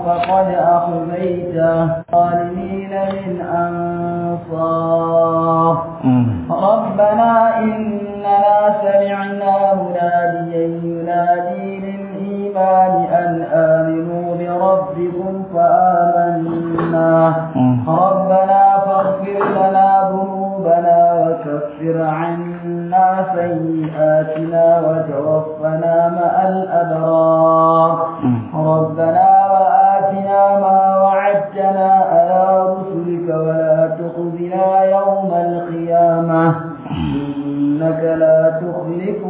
فقد أخزيته ظالمين من أنصار ربنا إننا سمعنا مناديا ينادي للإيمان أن آمنوا بربكم فآمنا ربنا فاغفر لنا ذنوبنا وكفر عنا سيئاتنا وتوفنا مع الأبرار ربنا وآتنا ما وعدتنا على رسلك ولا تخزنا يوم القيامة إنك لا تخلف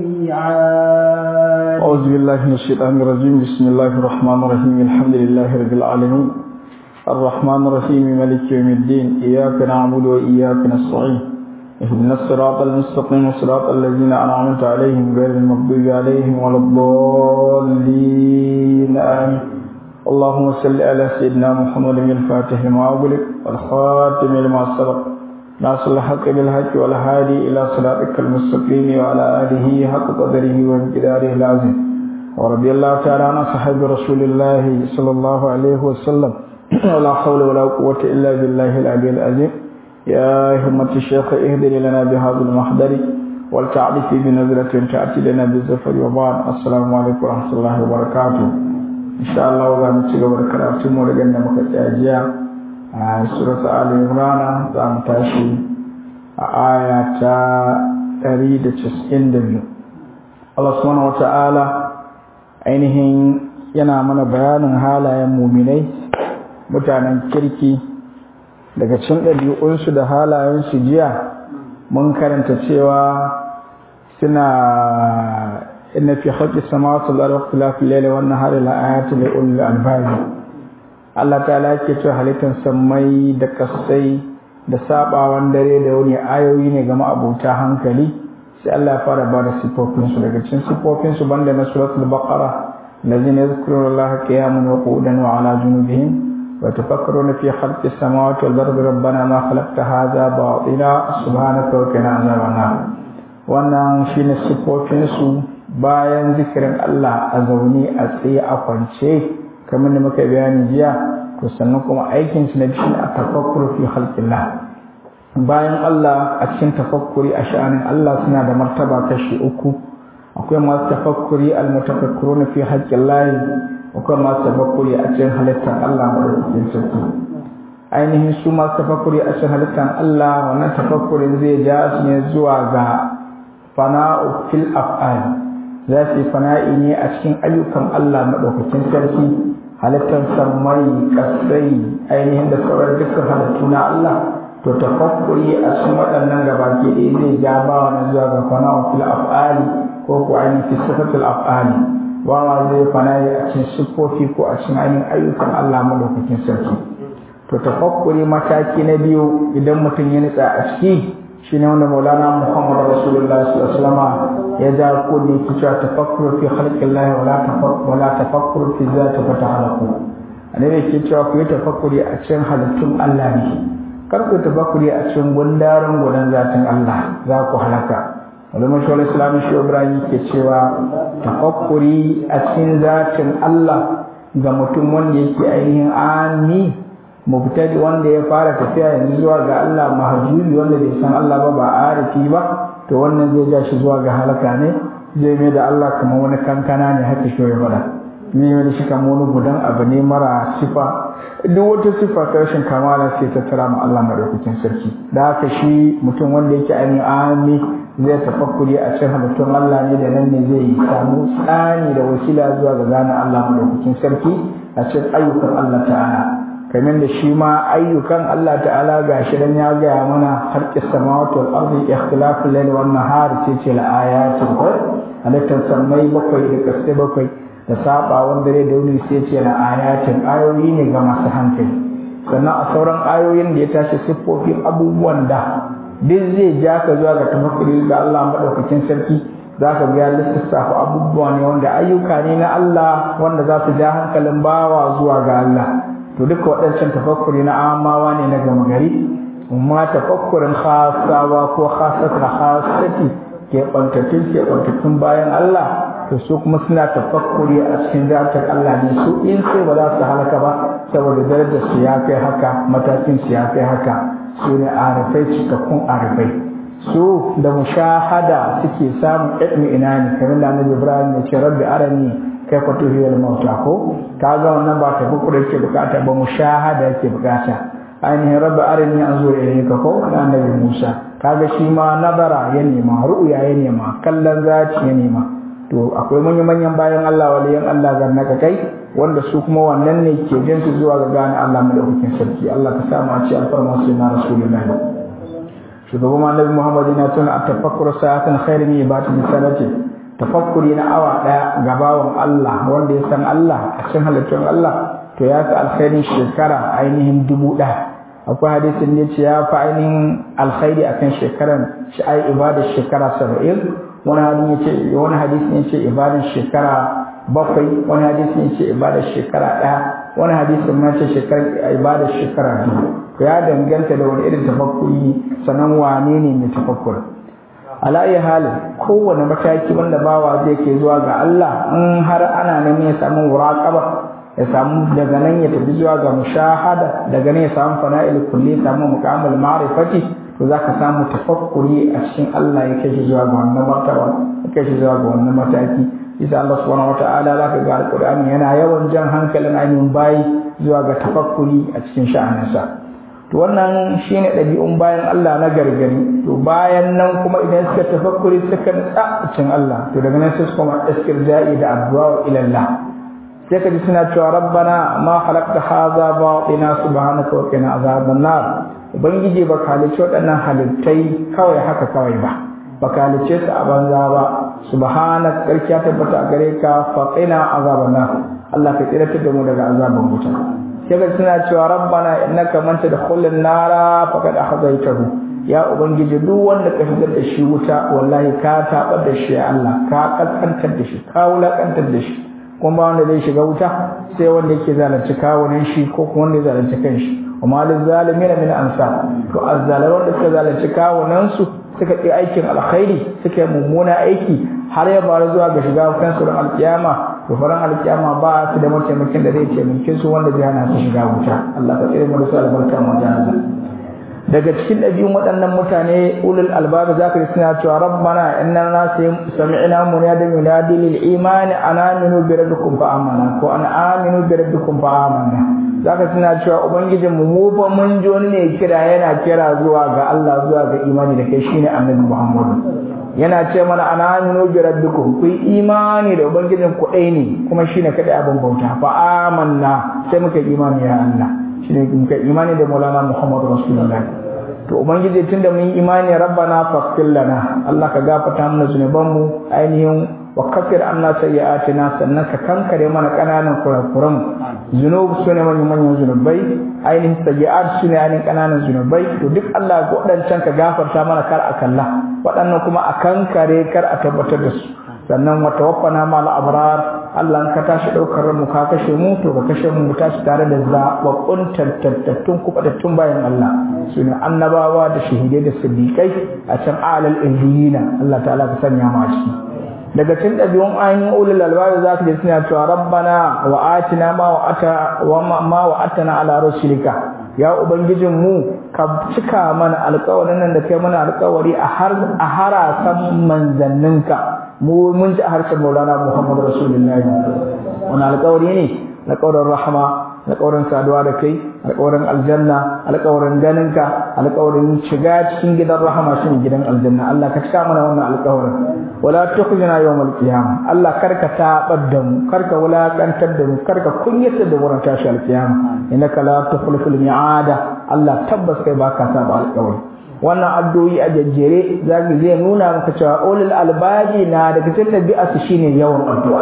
الميعاد أعوذ بالله من الشيطان الرجيم بسم الله الرحمن الرحيم الحمد لله رب العالمين الرحمن الرحيم مالك يوم الدين إياك نعبد وإياك نستعين اهدنا الصراط المستقيم صراط الذين أنعمت عليهم غير المغضوب عليهم ولا الضالين آمين اللهم صل على سيدنا محمد الفاتح لما أغلق والخاتم لما سبق ناصر الحق بالحق والهادي إلى صراطك المستقيم وعلى آله حق قدره وامتداره العظيم ورضي الله تعالى عن صحابة رسول الله صلى الله عليه وسلم ولا حول ولا قوة إلا بالله العلي العظيم يا همة الشيخ اهدر لنا بهذا المحضر والتعريف بنظرة تأتي لنا بالزفر وبعد السلام عليكم ورحمة الله وبركاته إن شاء الله وغا نتيجة بركاته مولغنا مكتاجيا سورة آل عمران زام تاشي آية تريد تسعين دبيو الله سبحانه وتعالى ainihin yana mana bayanin halayen muminai mutanen kirki daga cin ɗabi'unsu da halayensu jiya mun karanta cewa suna inna fi haqqi samawati wal ardi ikhtilafi al-layli wan nahari la ayatin li ulil albab Allah ta'ala yake cewa halittar sammai da kasai da sabawan dare da wani ayoyi ne ga ma'abota hankali sai Allah ya fara ba da sifofinsu daga cikin sifofinsu banda na suratul baqara الذين يذكرون الله قياما وقعودا وعلى جنوبهم ويتفكرون في خلق السماوات والأرض ربنا ما خلقت هذا باطلا سبحانك وقنا عذاب النار wannan shine siffofinsu bayan zikirin Allah a zaune a tsaye a kwance kamar da muka bayani jiya to sannan kuma aikin su na bishi a tafakkur fi khalqillah bayan Allah a cikin tafakkuri a sha'anin Allah suna da martaba kashi uku akwai masu tafakkuri almutafakkuruna fi haƙƙin layi akwai masu tafakkuri a cikin halittar Allah madaukakin sarki ainihin su masu tafakkuri a cikin halittar Allah wannan tafakkurin zai ja su ne zuwa ga fana'u fil af'al za su yi fana'i ne a cikin ayyukan Allah madaukakin sarki halittar sammai kasai ainihin da sauran dukkan halittu na Allah to tafakkuri a cikin waɗannan gabaki ɗaya zai ja ba wani zuwa ga fana'u fil af'ali ko ko ainihin fi sifatul af'ali wawa zai fanaye a cikin siffofi ko a cikin ainihin ayyukan Allah madaukakin sarki to tafakkuri mataki na biyu idan mutum ya nitsa a ciki shine wanda Maulana Muhammad Rasulullah sallallahu alaihi wasallam ya ja ko ne ki cewa tafakkuru fi khalqillahi wala tafakkur wala tafakkuru fi zati fa ta'alaku annabi ke cewa ku yi tafakkuri a cikin halittun Allah ne kar ku tafakkuri a cikin gundarin gudan zatin Allah za ku halaka wani mashawar islamin shi ibrahim ke cewa tafakkuri a cikin zatin allah ga mutum wanda yake ainihin ami mubtadi wanda ya fara tafiya yanzu zuwa ga allah mahajubi wanda bai san allah ba ba arifi ba to wannan zai ja shi zuwa ga halaka ne zai mai da allah kamar wani kankana ne haka shi ya faɗa ne wani shi kamar wani gudan abu ne mara sifa duk wata sifa ta rashin kamala sai ta tara ma Allah madaukakin sarki da haka shi mutum wanda yake ainihin ami zai tafakkuri a cikin halittun Allah ne da nan ne zai samu tsani da wasila zuwa ga gane Allah madaukakin sarki a cikin ayyukan Allah ta'ala kamar da shi ma ayyukan Allah ta'ala ga shi dan ya gaya mana harkis samawati wal ardi ikhtilaful layli wan nahar sai ce la ayatin ko halittar sammai bakwai da kasai bakwai da sabawan dare da wuni sai ce na ayatin ayoyi ne ga masu hankali sannan a sauran ayoyin da ya tashi siffofin abubuwan da duk zai ja ka zuwa ga tafakkuri ga Allah madaukakin sarki za ka ga lissafa abubuwa ne wanda ayyuka ne na Allah wanda za su ja hankalin bawa zuwa ga Allah to duka waɗancan tafakkuri na amawa ne na gama gari amma tafakkurin khasawa ko khasatul khasati ke bantattun ke bantattun bayan Allah to su kuma suna tafakkuri a cikin zatar Allah ne su in sai ba za su halaka ba saboda darajar su ya kai haka matakin su ya kai haka su ne arifai cikakkun arifai su da mushahada suke samun ilmi ina ne kamar da Annabi Ibrahim ya ce rabbi arani kai fa tuhiyal mauta ko kaga wannan ba tafakkuri yake bukata ba mushahada yake bukata ainihin rabbi arini anzur ilayka ko na Annabi Musa kaga shi ma nazara ya nema ru'ya ya nema kallon zaci ya nema to akwai manyan manyan bayan Allah waliyan Allah ga naka kai wanda su kuma wannan ne ke jin su zuwa ga gane Allah madaukakin sarki Allah ka samu a ci alfarma su na rasulullahi shugaban annabi Muhammad yana tuna a tafakkur sa'atan khairin ibati misalati tafakkuri na awa daya ga bawan Allah wanda ya san Allah a cikin halittun Allah to ya fi alkhairin shekara ainihin dubu ɗaya akwai hadisin da ce ya fi ainihin alkhairi akan shekaran shi ai ibadar shekara saba'in wani hadin ya ce wani hadisin ya ce ibadar shekara bakwai wani hadisin ya ce ibadar shekara ɗaya wani hadisin ma ce shekara ibadar shekara biyu to ya danganta da wani irin tafakkuri sannan wane ne mai tafakkuri ala iya halin kowane mataki wanda bawa zai ke zuwa ga Allah in har ana neman ya samu muraqaba ya samu daga nan ya tafi zuwa ga mushahada daga nan ya samu fana'il kulli samu muqamul ma'rifati to zaka samu tafakkuri a cikin Allah ya kai shi zuwa ga wannan martaba ya kai shi zuwa ga wannan mataki isa Allah subhanahu wata'ala zaka ga alqur'ani yana yawan jan hankalin ainihin bayi zuwa ga tafakkuri a cikin sha'aninsa to wannan shine ɗabi'un bayan Allah na gargari to bayan nan kuma idan suka tafakkuri suka nutsa a cikin Allah to daga nan sai su koma istirja'i da addu'a ila Allah sai ka ji suna cewa rabbana ma khalaqta hadha batina subhanaka wa qina azaban nar ubangiji ba ka halicce waɗannan halittai kawai haka kawai ba ba ka halicce su a banza ba subhanaka karki ya tabbata a gare ka fa qina azaban nar Allah ka tsiratar da mu daga azaban wuta sai ka suna cewa rabbana innaka man tadkhulun nara faqad akhzaytahu ya ubangiji duk wanda ka shigar da shi wuta wallahi ka tabar da shi Allah ka kaskantar da shi ka wulakantar da shi kuma wanda zai shiga wuta sai wanda yake zalunci kawunan shi ko kuma wanda ya zalunci kanshi amma lil zalimin min ansar to azzalaman da suka zalunci kawunan su suka yi aikin alkhairi suka yi mummuna aiki har ya bari zuwa ga shiga kansu da alkiyama to faran alkiyama ba su da mataimakin da zai taimake su wanda zai hana su shiga wuta Allah ka tsare mu da su albarka mu jahannam daga cikin ɗabi'un waɗannan mutane ulul albabi za ka ji suna cewa rabbana inna na sami'na munadin yunadi lil imani an aminu bi rabbikum fa amana ko an aminu bi rabbikum fa amana za ka suna cewa ubangijin mu mu fa mun ji wani ne kira yana kira zuwa ga Allah zuwa ga imani da kai shine annabi Muhammad yana ce mana an aminu bi rabbikum ku imani da ubangijin ku ɗaya ne kuma shine kada abin bauta fa amanna sai muka imani ya Allah shine muka imani da Maulana Muhammad Rasulullah to ubangiji tunda mun yi imani rabbana faghfir lana Allah ka gafarta mana zunubanmu ainihin wa kafir anna sayyi'atina sannan ka kankare mana kananan kurakuran zunub sune manyan manyan zunubai ainihin sayyi'at sune ainihin kananan zunubai to duk Allah waɗancan ka gafarta mana kar a kalla waɗannan kuma a kankare kar a tabbatar da su sannan wa tawaffana ma al-abrar Allah ka tashi daukar mu ka kashe mu to ka kashe mu tashi tare da zababbun tantattun kubatattun bayan Allah sune annabawa da shahidai da siddiqai a can alal illiyina Allah ta'ala ka sanya mu a ciki daga cikin ɗabi'un ainihin ulul albab za ka ji suna cewa rabbana wa atina ma wa ata wa ma wa atana ala rasulika ya ubangijin mu ka cika mana alƙawarin nan da kai mana alƙawari a har a harasan manzanninka mu mun ji a harshen Maulana Muhammad Rasulullahi wani alƙawari ne alƙawarin rahama alƙawarin saduwa da kai alƙawarin aljanna alƙawarin ganinka alƙawarin shiga cikin gidan rahama shi gidan aljanna Allah ka cika mana wannan alƙawarin wala tukhzina yawmal qiyamah Allah karka tabar da mu karka wulakantar da mu karka kunyata da wurin tashi alqiyama innaka la tukhliful mi'ada Allah tabbas kai baka saba alƙawari wannan addu'o'i a jajjere zaki zai nuna maka cewa ulul albabi na daga cikin ɗabi'arsu shine yawan addu'a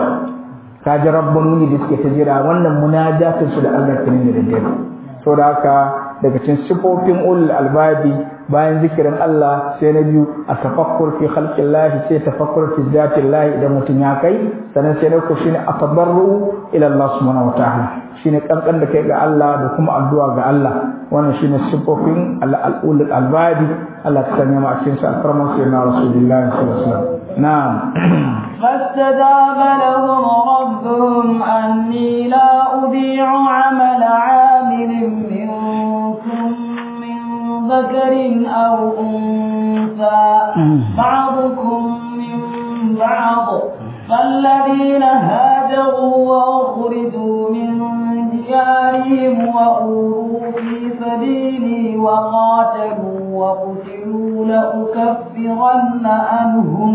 ka ji rabbani da suke ta jira wannan munajatin su da Allah kirin da daddare saboda haka daga cikin sifofin ulul albabi bayan zikirin Allah sai na biyu a tafakkur fi khalqillah sai tafakkur fi zatillah idan mutum ya kai sannan sai na uku shine atabarru ila Allah subhanahu wataala shine kankan da kai ga Allah da kuma addu'a ga Allah wannan shine sifofin al-ul al-albadi Allah ta sanya mu a cikin sa karman sai na rasulullahi sallallahu alaihi wasallam na'am فاستجاب لهم ربهم أني لا أضيع عمل عامل منكم من ذكر أو أنثى بعضكم من بعض فالذين هاجروا وأخرجوا من ديارهم وأوذوا في سبيلي وقاتلوا وقتلوا لأكفرن عنهم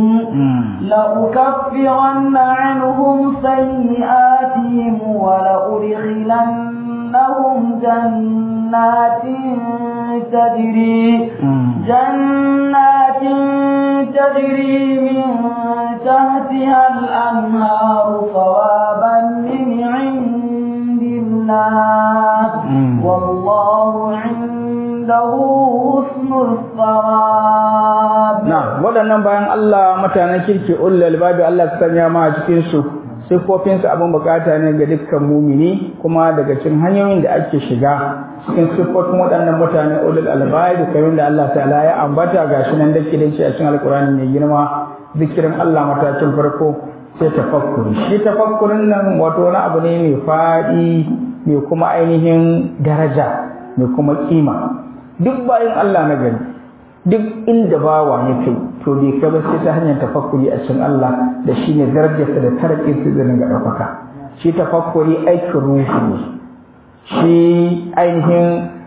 لأكفرن عنهم سيئاتهم ولأدخلنهم جنات تجري جنات تجري من تحتها الأنهار ثوابا من عند الله والله عنده حسن الثواب نعم waɗannan bayan Allah mutanen kirki ulul albabi Allah ya sanya ma a cikin su siffofin su abin bukata ne ga dukkan mumini kuma daga cikin hanyoyin da ake shiga cikin siffofin waɗannan mutane ulul albabi kamar da Allah ta'ala ya ambata gashi nan da kidan shi a cikin alkurani mai girma zikirin Allah matakin farko sai tafakkuri shi tafakkurin nan wato wani abu ne mai faɗi mai kuma ainihin daraja mai kuma kima duk bayan Allah na gani duk inda bawa ya kai to bai kai ba sai ta hanyar tafakkuri a cikin Allah da shi ne darajarsa da tarakin su zai ga ɗaukaka shi tafakkuri aikin ruhi ne shi ainihin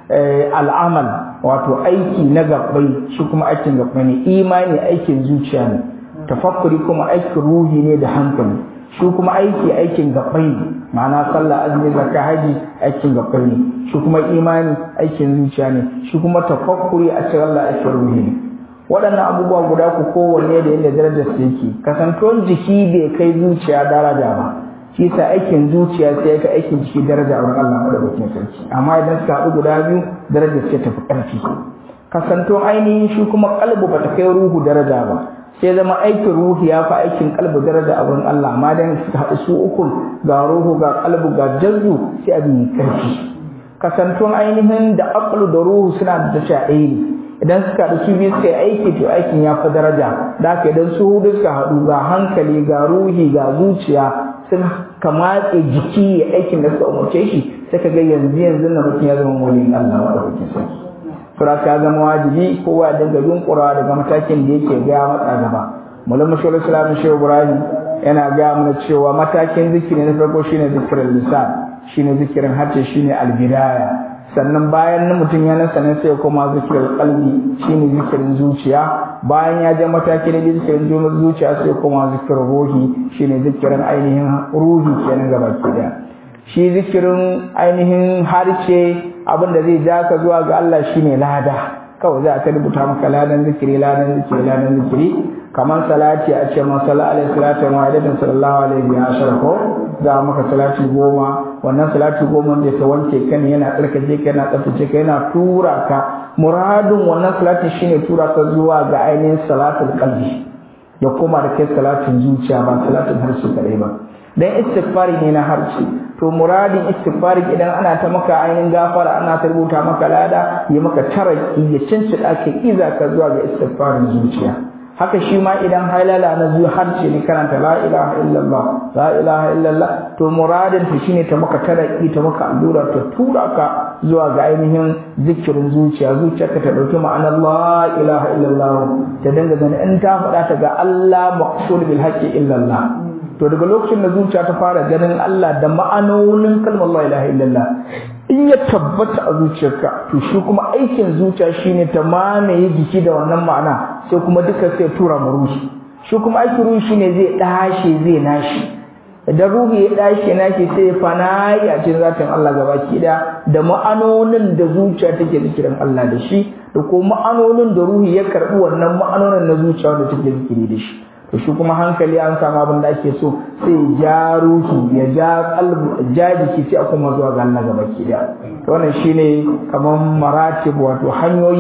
al'amal wato aiki na gabbai shi kuma aikin gabbai ne imani aikin zuciya ne tafakkuri kuma aikin ruhi ne da hankali shi kuma aiki aikin gabbai ne ma'ana sallah azumi zakka haji aikin gabbai ne shi kuma imani aikin zuciya ne shi kuma tafakkuri a cikin Allah aikin ruhi ne waɗannan abubuwa guda ku kowanne da yadda darajar su yake kasantuwar jiki bai kai zuciya daraja ba shi sa aikin zuciya sai ya kai aikin jiki daraja a wurin Allah madaukakin sarki amma idan suka haɗu guda biyu darajar sai tafi ƙarfi kasantuwar ainihin shi kuma kalbu ba ta kai ruhu daraja ba sai zama aikin ruhi ya fi aikin kalbu daraja a wurin Allah amma dan suka haɗu su ukun ga ruhu ga kalbu ga jazzu sai abin ƙarfi kasantuwar ainihin da aqlu da ruhu suna da tasha ɗaya ne idan suka haɗu su biyu suka yi aiki to aikin ya fi daraja da haka idan su hudu suka haɗu ga hankali ga ruhi ga zuciya sun kamatse jiki ya aikin da suka umarce shi sai ka ga yanzu yanzu na mutum ya zama waliyin Allah wa ɗaukakin sarki sura ya zama wajibi kowa ya dinga yunkura daga matakin da yake ga matsa gaba mulan mashawar islamin shehu ibrahim yana ga mana cewa matakin zikiri na farko shine zikirin lisan shine zikirin harshe shine albidaya sannan bayan na mutum ya nasa ne sai kuma zikirin kalbi shine zikirin zuciya bayan ya je mataki na zikirin zuciya sai kuma zikirin ruhi shine zikirin ainihin ruhi kenan gaba ke da shi zikirin ainihin harshe abin da zai ja ka zuwa ga Allah shine lada kawai za a ta rubuta maka ladan zikiri ladan zikiri ladan zikiri kamar salati a ce man salla alaihi salatu wa alaihi sallallahu alaihi wa sallam ko za maka salati goma wannan salati goma da ta wanke ka ne yana tsarkake ka yana tsaftace ka yana tura ka muradin wannan salati shine tura ka zuwa ga ainihin salatul qalbi ya koma da kai salatin zuciya ba salatin harshe kadai ba dan istighfari ne na harshe to muradin istighfari idan ana ta maka ainihin gafara ana ta rubuta maka lada ya maka taraki ya cincida ka iza ka zuwa ga istighfarin zuciya haka shi ma idan halala na zuwa harshe ne karanta la ilaha illallah la ilaha illallah to muradin ta shine ta maka taraki ta maka allura ta tura ka zuwa ga ainihin zikirin zuciya zuciyarka ta dauki ma'anar la ilaha illallah ta dinga ganin in ta faɗa ta ga Allah maqsul bil haqqi illallah to daga lokacin da zuciya ta fara ganin Allah da ma'anonin kalmar la ilaha illallah in ya tabbata a zuciyarka to shi kuma aikin zuciya shine ta mamaye jiki da wannan ma'ana sai kuma duka sai tura mu ruhi shi kuma aikin ruhi shine zai dashe zai nashi idan ruhi ya dashe nashi sai ya fanayi a cikin zatin Allah gabaki da da ma'anonin da zuciya take zikirin Allah da shi da kuma ma'anonin da ruhi ya karbi wannan ma'anonin na zuciya wanda take zikiri da shi to shi kuma hankali an samu abin da ake so sai ja ruhi ya ja kalbu ja jiki sai a kuma zuwa ga Allah gaba ki da to wannan shine kaman maratib wato hanyoyi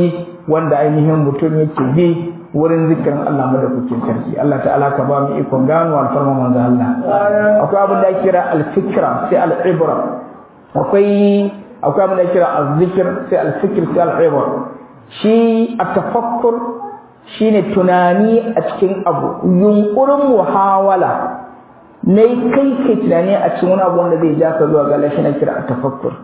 wanda ainihin mutum yake bi wurin zikirin Allah madaukakin sarki Allah ta'ala ka ba mu ikon gano alfarma manzo Allah akwai abin da ake kira al-fikra sai al-ibra akwai akwai abin da ake kira al-zikr sai al-fikr sai al-ibra shi at-tafakkur shine tunani a cikin abu yunkurin muhawala ne kai kai tunani a cikin wani abu wanda zai ja ka zuwa ga Allah shine kira at-tafakkur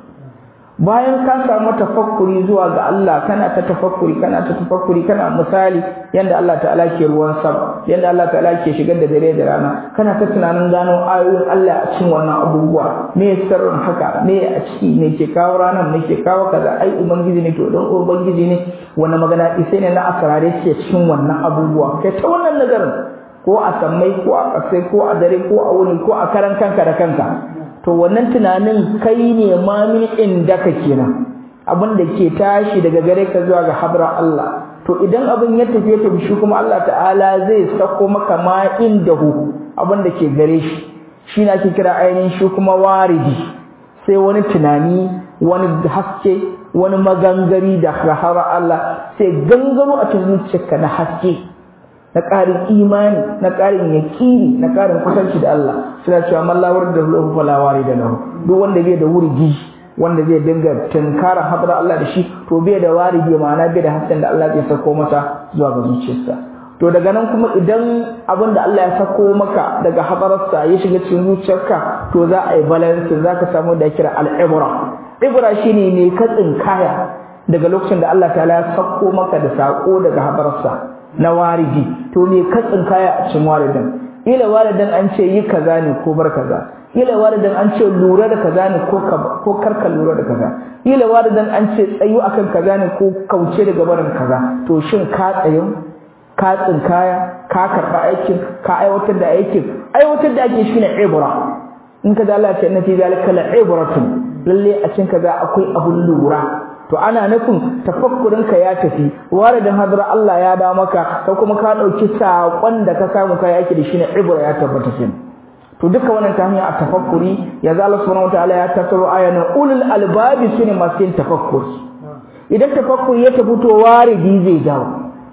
bayan ka samu tafakkuri zuwa ga Allah kana ta tafakkuri kana ta tafakkuri kana misali yanda Allah ta'ala ke ruwan sama yanda Allah ta'ala ke shigar da dare da rana kana ta tunanin gano ayoyin Allah a cikin wannan abubuwa me sirrin haka me a ciki me ke kawo ranar me ke kawo kaza ai ubangiji ne to don ubangiji ne wani magana isai ne na asrare ke cikin wannan abubuwa kai ta wannan nazarin ko a sammai ko a ƙasai ko a dare ko a wuni ko a karan kanka da kanka to wannan tunanin kai ne ma min inda ka kenan abin da ke tashi daga gare ka zuwa ga hadra Allah to idan abin ya tafi ta shi kuma Allah ta'ala zai sako maka ma indahu abin da ke gare shi shi na ake kira ainihin shi kuma waridi sai wani tunani wani haske wani magangari da rahara Allah sai gangaro a cikin zuciyarka na haske na ƙarin imani na ƙarin yaƙini na ƙarin kusanci da Allah suna cewa mallawar da lahu falawari da lahu duk wanda bai da wurgi wanda zai dinga tunkara hadar Allah da shi to bai da waridi ma'ana bai da hasken da Allah zai sako masa zuwa ga zuciyarsa to daga nan kuma idan abin da Allah ya sako maka daga hadararsa ya shiga cikin zuciyarka to za a yi balance za ka samu da kira al-ibra ibra shine ne katsin kaya daga lokacin da Allah ta'ala ya sako maka da sako daga hadararsa na waridi to me katsin kaya a cikin waridin ila waridin an ce yi kaza ne ko bar kaza ila waridin an ce lura da kaza ne ko ko karka lura da kaza ila waridin an ce tsayu akan kaza ne ko kauce daga barin kaza to shin ka tsayin ka tsinkaya ka karba aikin ka aiwatar da aikin aiwatar da ake shine ibra in ka Allah ce inna fi zalika la ibratun lalle a cikin kaza akwai abun lura to ana nufin tafakkurin ka ya tafi waridin hadra Allah ya da maka ka kuma ka dauki sakon da ka samu kai yake da shine ibra ya tabbata shi to duka wannan ta hanyar tafakkuri ya Allah subhanahu wataala ya tattaro ayanan ulul albabi sune masu yin tafakkuri idan tafakkuri ya tafi to waridi zai jawo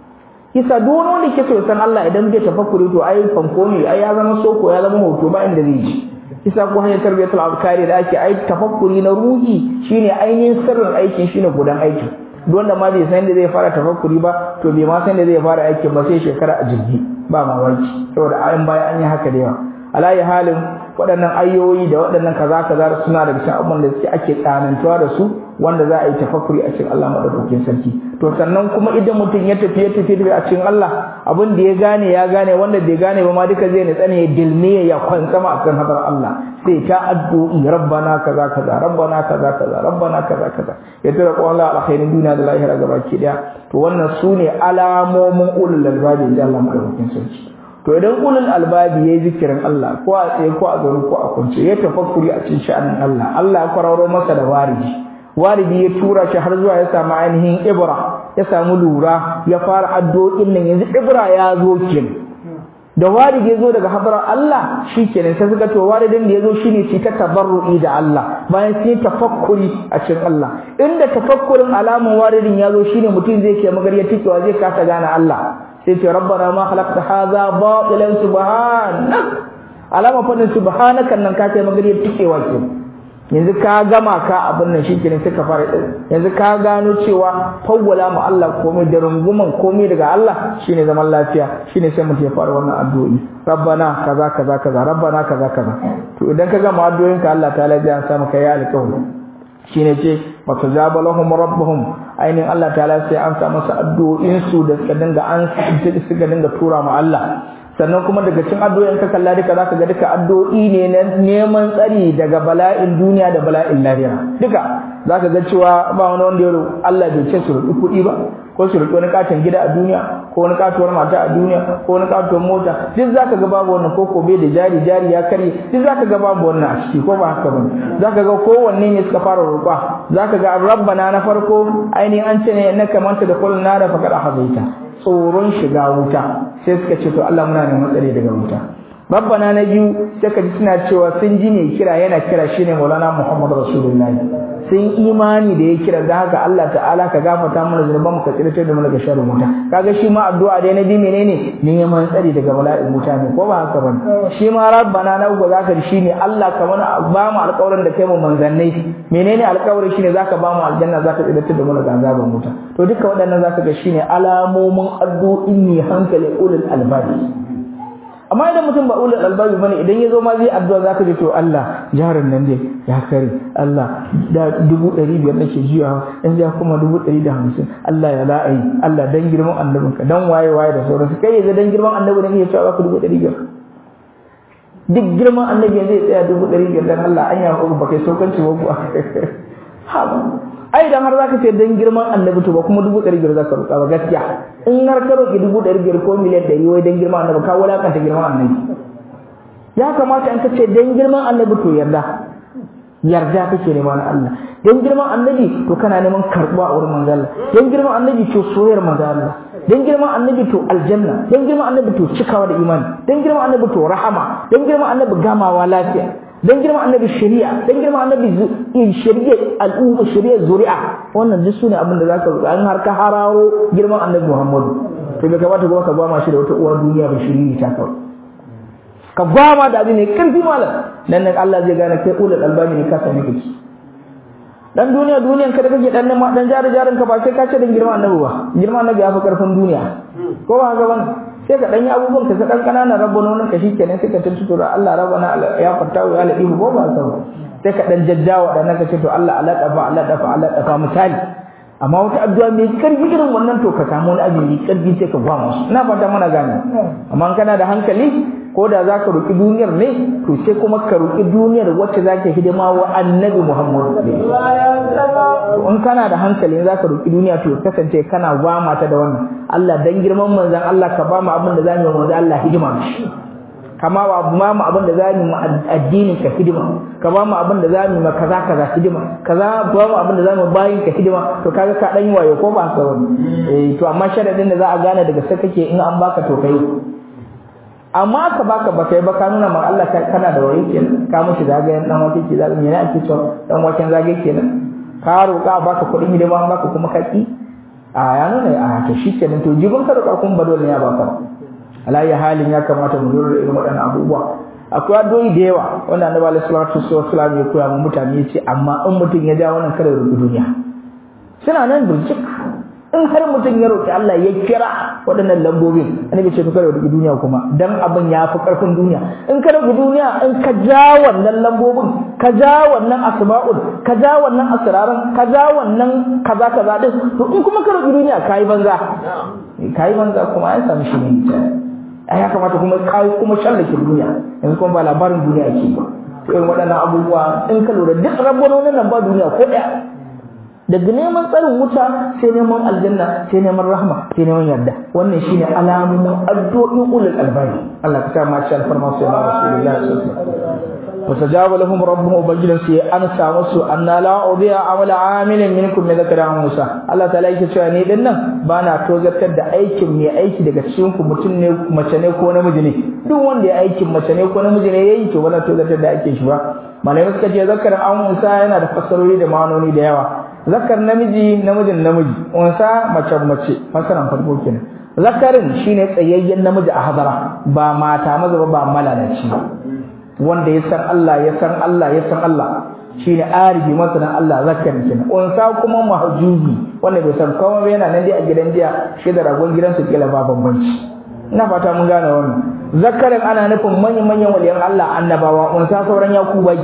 kisa duk wani wanda ke so san Allah idan zai tafakkuri to ai fanko ne ai ya zama soko ya zama hoto ba inda zai ji kisa ko hanyar tarbiyatul afkari da ake ai tafakkuri na ruhi shine ainihin sirrin aikin shine gudan aikin duk wanda ma bai san da zai fara tafakkuri ba to bai ma san da zai fara aikin ba sai shekara a jirgi ba mamaki saboda ayin baya an yi haka da yawa alayi halin waɗannan ayoyi da waɗannan kaza kaza suna da cikin abubuwan da suke ake tsanantuwa da su wanda za a yi tafakkuri a cikin Allah madaukakin sarki to sannan kuma idan mutum ya tafi ya tafi a cikin Allah abin da ya gane ya gane wanda bai gane ba ma duka zai nitsane ya dilme ya kwantsama akan hadar Allah sai ta addu'i rabbana kaza kaza rabbana kaza kaza rabbana kaza kaza ya tura ko Allah alkhairin duniya da lahira gabaki daya to wannan sune alamomin ulul albabi da Allah madaukakin sarki to idan ulul albabi yayi zikirin Allah ko a tsaye ko a zaune ko a kwance ya tafakkuri a cikin sha'anin Allah Allah ya kwararo masa da wariji waridi ya tura shi har zuwa ya samu ainihin ibra ya samu lura ya fara addu'o'in nan yanzu ibra ya zo kin da waridi ya zo daga hadrar Allah shikenan sai suka to waridin da ya zo shine shi ta tabarru'i da Allah bayan sai tafakkuri a cikin Allah inda tafakkurin alamun waridin ya zo shine mutum zai ke magarya tikewa zai kasa gane Allah sai ce rabbana ma khalaqta hadha batilan subhanak alama fadin subhanaka nan ka kai magariyar tikewa ke yanzu ka gama ka abin nan shikenan sai ka fara yanzu ka gano cewa fawwala mu Allah komai da runguman komai daga Allah shine zaman lafiya shine sai mutum ya fara wannan addu'o'i rabbana kaza kaza kaza rabbana kaza kaza to idan ka gama addu'o'in ka Allah ta'ala zai ansa maka ya alƙawari shine ce fasajaba lahum rabbuhum ainihin Allah ta'ala sai an sa masa addu'o'in su da suka dinga an suka dinga tura ma Allah sannan kuma daga cikin addu'o'in ka kalla duka zaka ga duka addu'o'i ne na neman tsari daga bala'in duniya da bala'in lahira duka zaka ga cewa ba wani wanda ya Allah bai ce su roƙi kuɗi ba ko su roƙi wani katon gida a duniya ko wani katuwar mata a duniya ko wani katuwar mota duk zaka ga babu wannan ko ko bai da jari jari ya kare duk zaka ga babu wannan a ciki ko ba haka bane zaka ga kowanne ne suka fara roƙa zaka ga rabbana na farko ainihin an ce ne innaka manta da kullun nara faqad hazaita tsoron shiga wuta sai suka ce to Allah muna neman tsare daga wuta rabbana na biyu sai ka ji suna cewa sun ji ne kira yana kira shine maulana muhammad rasulullahi sun imani da ya kira da haka Allah ta'ala ka gafarta mana zunuban mu ka tsiratar da mu daga sharrin wuta kaga shi ma addu'a dai na biyu menene neman tsari daga bala'in wuta ne ko ba haka ba shi ma rabbana na uku zaka ji shine Allah ka mana ba mu alƙawarin da kai mu manzannai menene alƙawarin shine zaka ba mu aljanna zaka tsiratar da mu daga azaban wuta to duka waɗannan zaka ga shine alamomin addu'in ne hankali ulul albabi amma idan mutum ba ulul albabi bane idan yazo ma zai addu'a zaka ji to Allah jarin nan dai ya kare Allah da dubu ɗari biyar nake jiya in ja kuma dubu ɗari da hamsin Allah ya la'ayi Allah dan girman annabinka dan waye waye da sauransu kai yanzu dan girman annabi ne ya cewa baka dubu ɗari biyar duk girman annabi zai tsaya dubu ɗari biyar dan Allah an yi hakuri ba kai saukanci ba kuwa ai idan har zaka ce dan girman annabi to ba kuma dubu ɗari biyar zaka roƙa ba gaskiya in har ka roƙi dubu ɗari biyar ko miliyan ɗari wai dan girman annabi ka wulakanta girman annabi ya kamata in ka ce dan girman annabi to yarda yarda kake nema na Allah dan girman annabi to kana neman karɓuwa a wurin manzo Allah dan girman annabi to soyayyar manzo Allah dan girman annabi to aljanna dan girman annabi to cikawa da imani dan girman annabi to rahama dan girman annabi gamawa lafiya dan girman annabi shari'a dan girman annabi shari'a al'umma shari'a zuri'a wannan duk sune abin da zaka roƙa an har ka hararo girman annabi Muhammadu to bai kamata kuma ka gwama shi da wata uwar duniya ba shiriri ta kawai ka gwama da abin ne karfi malam nan nan Allah zai gane kai ulul albani ne ka sani kake dan duniya duniyan ka da kake dan nan dan jari jarin ka ba sai ka ce dan girman annabi ba girman annabi ya fi karfin duniya ko ba haka bane sai ka dan yi abubuwan ka dan kananan rabbononin ka shikenan sai ka tuntuto da Allah rabbana ya fata wa ya ladifu ko ba haka ba sai ka dan jajjawa dan ka ce to Allah ala dafa ala dafa ala dafa misali amma wata addu'a mai karfi irin wannan to ka samu wani abin mai karfi sai ka gwama su ina fata mana gane amma kana da hankali ko da za ka roƙi duniyar ne to sai kuma ka roƙi duniyar wacce za ka hidima wa annabi muhammadu in kana da hankali za ka roƙi duniya to kasance kana gwama ta da wannan allah dan girman manzan allah ka ba mu abin da za mu yi manzan allah hidima kama ba ba mu abin da za mu addinin ka hidima ka ba mu abin da za mu ma kaza kaza hidima kaza ba mu abin da za mu bayin ka hidima to kaga ka dan yi wayo ko ba ka wani eh to amma sharadin da za a gane daga sai kake in an baka to kai amma ka baka ba kai ba ka nuna ma Allah kana da wayo kenan ka mushi zagayen dan wake ke zagayen me ne ake cewa dan waken zagaye kenan ka roƙa baka kuɗin hidima an baka kuma ka ki a ya nuna a to shikenan to jibin ka roƙa kun ba dole ya baka alayi halin ya kamata mu lura da irin waɗannan abubuwa akwai addu'o'i da yawa wanda annabi alaihi salatu wasallam ya koya mu mutane yace amma in mutum ya ja wannan kada rubu duniya suna nan burjik in har mutum ya roki Allah ya kira waɗannan lambobin annabi ce to kada rubu duniya kuma dan abin ya fi karfin duniya in ka rubu duniya in ka ja wannan lambobin ka ja wannan asma'ul ka ja wannan asraran ka ja wannan kaza kaza din to in kuma ka rubu duniya kai banza kai banza kuma an samu shi ne ai ya kamata kuma kai kuma shallake duniya yanzu kuma ba labarin duniya ake ba to irin waɗannan abubuwa in ka lura duk rabbononin nan ba duniya ko ɗaya daga neman tsarin wuta sai neman aljanna sai neman rahma sai neman yarda wannan shine alamomin addu'o'in ulul albani Allah ka sa ma shi alfarma sai na rasulullahi sallallahu alaihi wasallam وتجاب لهم ربهم وبجل سي أنا سامسو أن لا أضيع عمل عامل منكم من ذكر موسى الله تعالى yake cewa ni din nan bana tozartar da aikin mai aiki daga cikin ku mutum ne mace ne ko namiji ne duk wanda ya aikin mace ne ko namiji ne yayi to bana tozartar da aikin shi ba malamai suka ce zakar an Musa yana da fassarori da ma'anoni da yawa zakar namiji namijin namiji unsa mace mace fassaran farko kenan zakarin shine tsayayyen namiji a hadara ba mata maza ba malalaci wanda ya san Allah ya san Allah ya san Allah shine arifi masanan Allah zakarin kenan unsa kuma mahjubi wanda bai san komai ba yana nan dai a gidan jiya shi da ragon gidansu kila ba bambanci ina fata mun gane wannan zakarin ana nufin manyan manyan waliyan Allah annabawa unsa sauran yakubai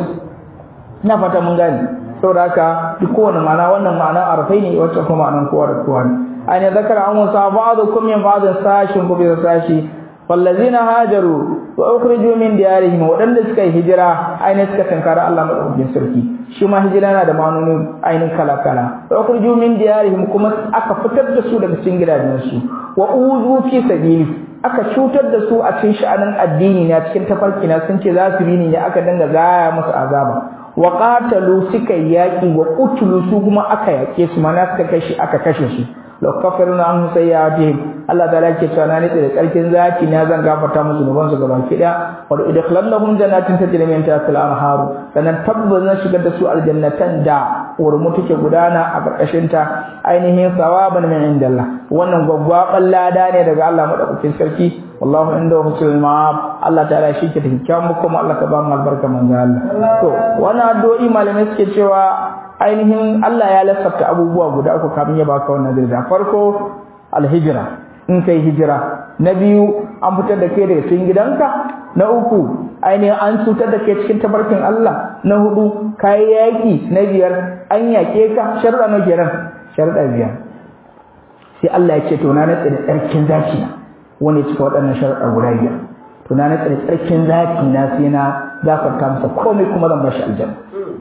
ina fata mun gane saboda haka duk kowane ma'ana wannan ma'ana arfai ne wacce kuma ma'anan kowa da kowa ne aina zakara an musa ba'dukum min ba'd sashin ku bi sashi wallazina hajaru wa ukhriju min diyarihim wadanda suka yi hijira ainihin suka tankara Allah madaukakin sarki shi ma hijira yana da ma'anoni ainihin kala kala wa ukhriju min diyarihim kuma aka fitar da su daga cikin gidajensu wa uzu fi sabili aka cutar da su a cikin sha'anin addini na cikin tafarki na sun ce za su bi ne aka dinga gaya musu azaba wa qatalu suka yaki wa qutlu su kuma aka yake su mana suka kashe aka kashe su law kaffarna anhum sayyi'atihim Allah ta'ala yake cewa na nitsi da tsarkin zaki na zan gafarta musu zunuban su gaba ki daya wa idkhilannahum jannatin tajri min tahtiha al-anhar sanan tabbas na shigar da su aljannatan da urmu take gudana a karkashin ta ainihin sawaban min indallah wannan gwaggwaban lada ne daga Allah madaukakin sarki wallahu inda husnul ma'ab Allah ta'ala shi ke da kyakkyawan kuma Allah ka ba mu albarka manzo Allah to wannan addu'o'i malamai suke cewa ainihin Allah ya lissafta abubuwa guda uku kafin ya baka wannan daraja farko alhijra in kai hijira na biyu an fitar da kai daga cikin gidanka na uku ainihin an cutar da kai cikin tabarkin Allah na hudu kai yaki na biyar an yake ka sharuɗa na kenan sharuɗa biyar sai Allah ya ce to na natsa da tsarkin zaki na wanda ya cika waɗannan sharuɗa guda biyar to na natsa da tsarkin zaki na sai na gafarta masa komai kuma zan bashi aljanna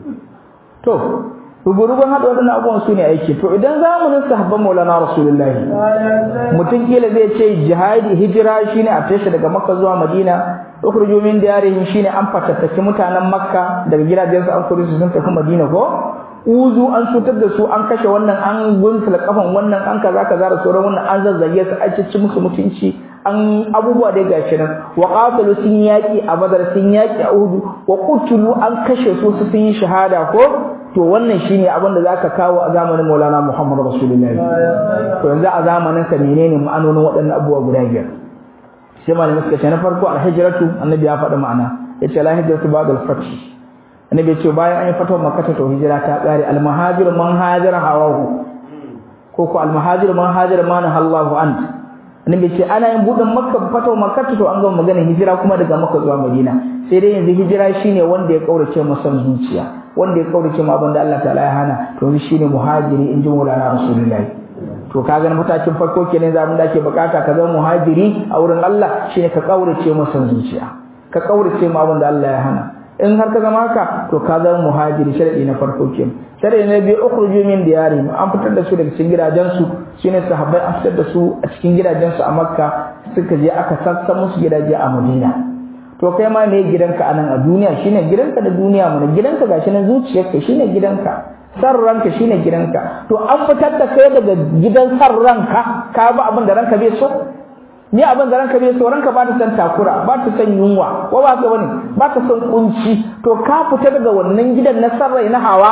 to rubu-rubun haɗa waɗannan abubuwan su ne aiki to idan zamanin sahabban maulana rasulullahi mutum kila zai ce jihadi hijira shine a tashi daga makka zuwa madina ukhruju min diyarihim shine an fatattaki mutanen makka daga gidajensu an kore su sun tafi madina ko uzu an cutar da su an kashe wannan an gunsula kafan wannan an kaza kaza da sauran wannan an zazzage su an ci musu mutunci an abubuwa dai gashi nan wa qatalu sun yaki a badar sun yaki a uhud wa qutulu an kashe su su sun yi shahada ko to wannan shine abin da zaka kawo a zamanin Maulana Muhammad Rasulullahi to yanzu a zamanin ka menene ma'anonin waɗannan abubuwa guda biyar sai malamin suka ce na farko al-hijratu annabi ya faɗi ma'ana yace la hijratu ba'da al-fath annabi yace bayan an yi fatawa makkah to hijira ta ƙare al-muhajir man hajara hawahu ko ko al-muhajir man hajara ma Allahu an annabi yace ana yin budin makka fatawa makkah to an gama magana hijira kuma daga makka zuwa madina sai dai yanzu hijira shine wanda ya kaurace masa zuciya wanda ya kaurace ma abinda Allah ta'ala ya hana to shi shine muhajiri in ji Maulana Rasulullahi to kaga na matakin farko kenan zamu da ake bukata ka zama muhajiri a wurin Allah shine ka kaurace masa zuciya ka kaurace ma abinda Allah ya hana in har ka zama haka to ka zama muhajiri sharadi na farko kenan sharadi na biyu ukhruju min diyarihim an fitar da su daga cikin gidajensu shine sahabbai an fitar da su a cikin gidajensu a Makka suka je aka sassa musu gidaje a Madina to kai ma me gidanka anan a duniya shine gidanka da duniya mana gidanka gashi na zuciyarka shine gidanka san ranka shine gidanka to an fitar da kai daga gidan san ranka ka ba abin da ranka bai so ni abin da ranka bai so ranka ba ta san takura ba ta san yunwa ko ba ka bane ba ta san kunci to ka fita daga wannan gidan na san rai na hawa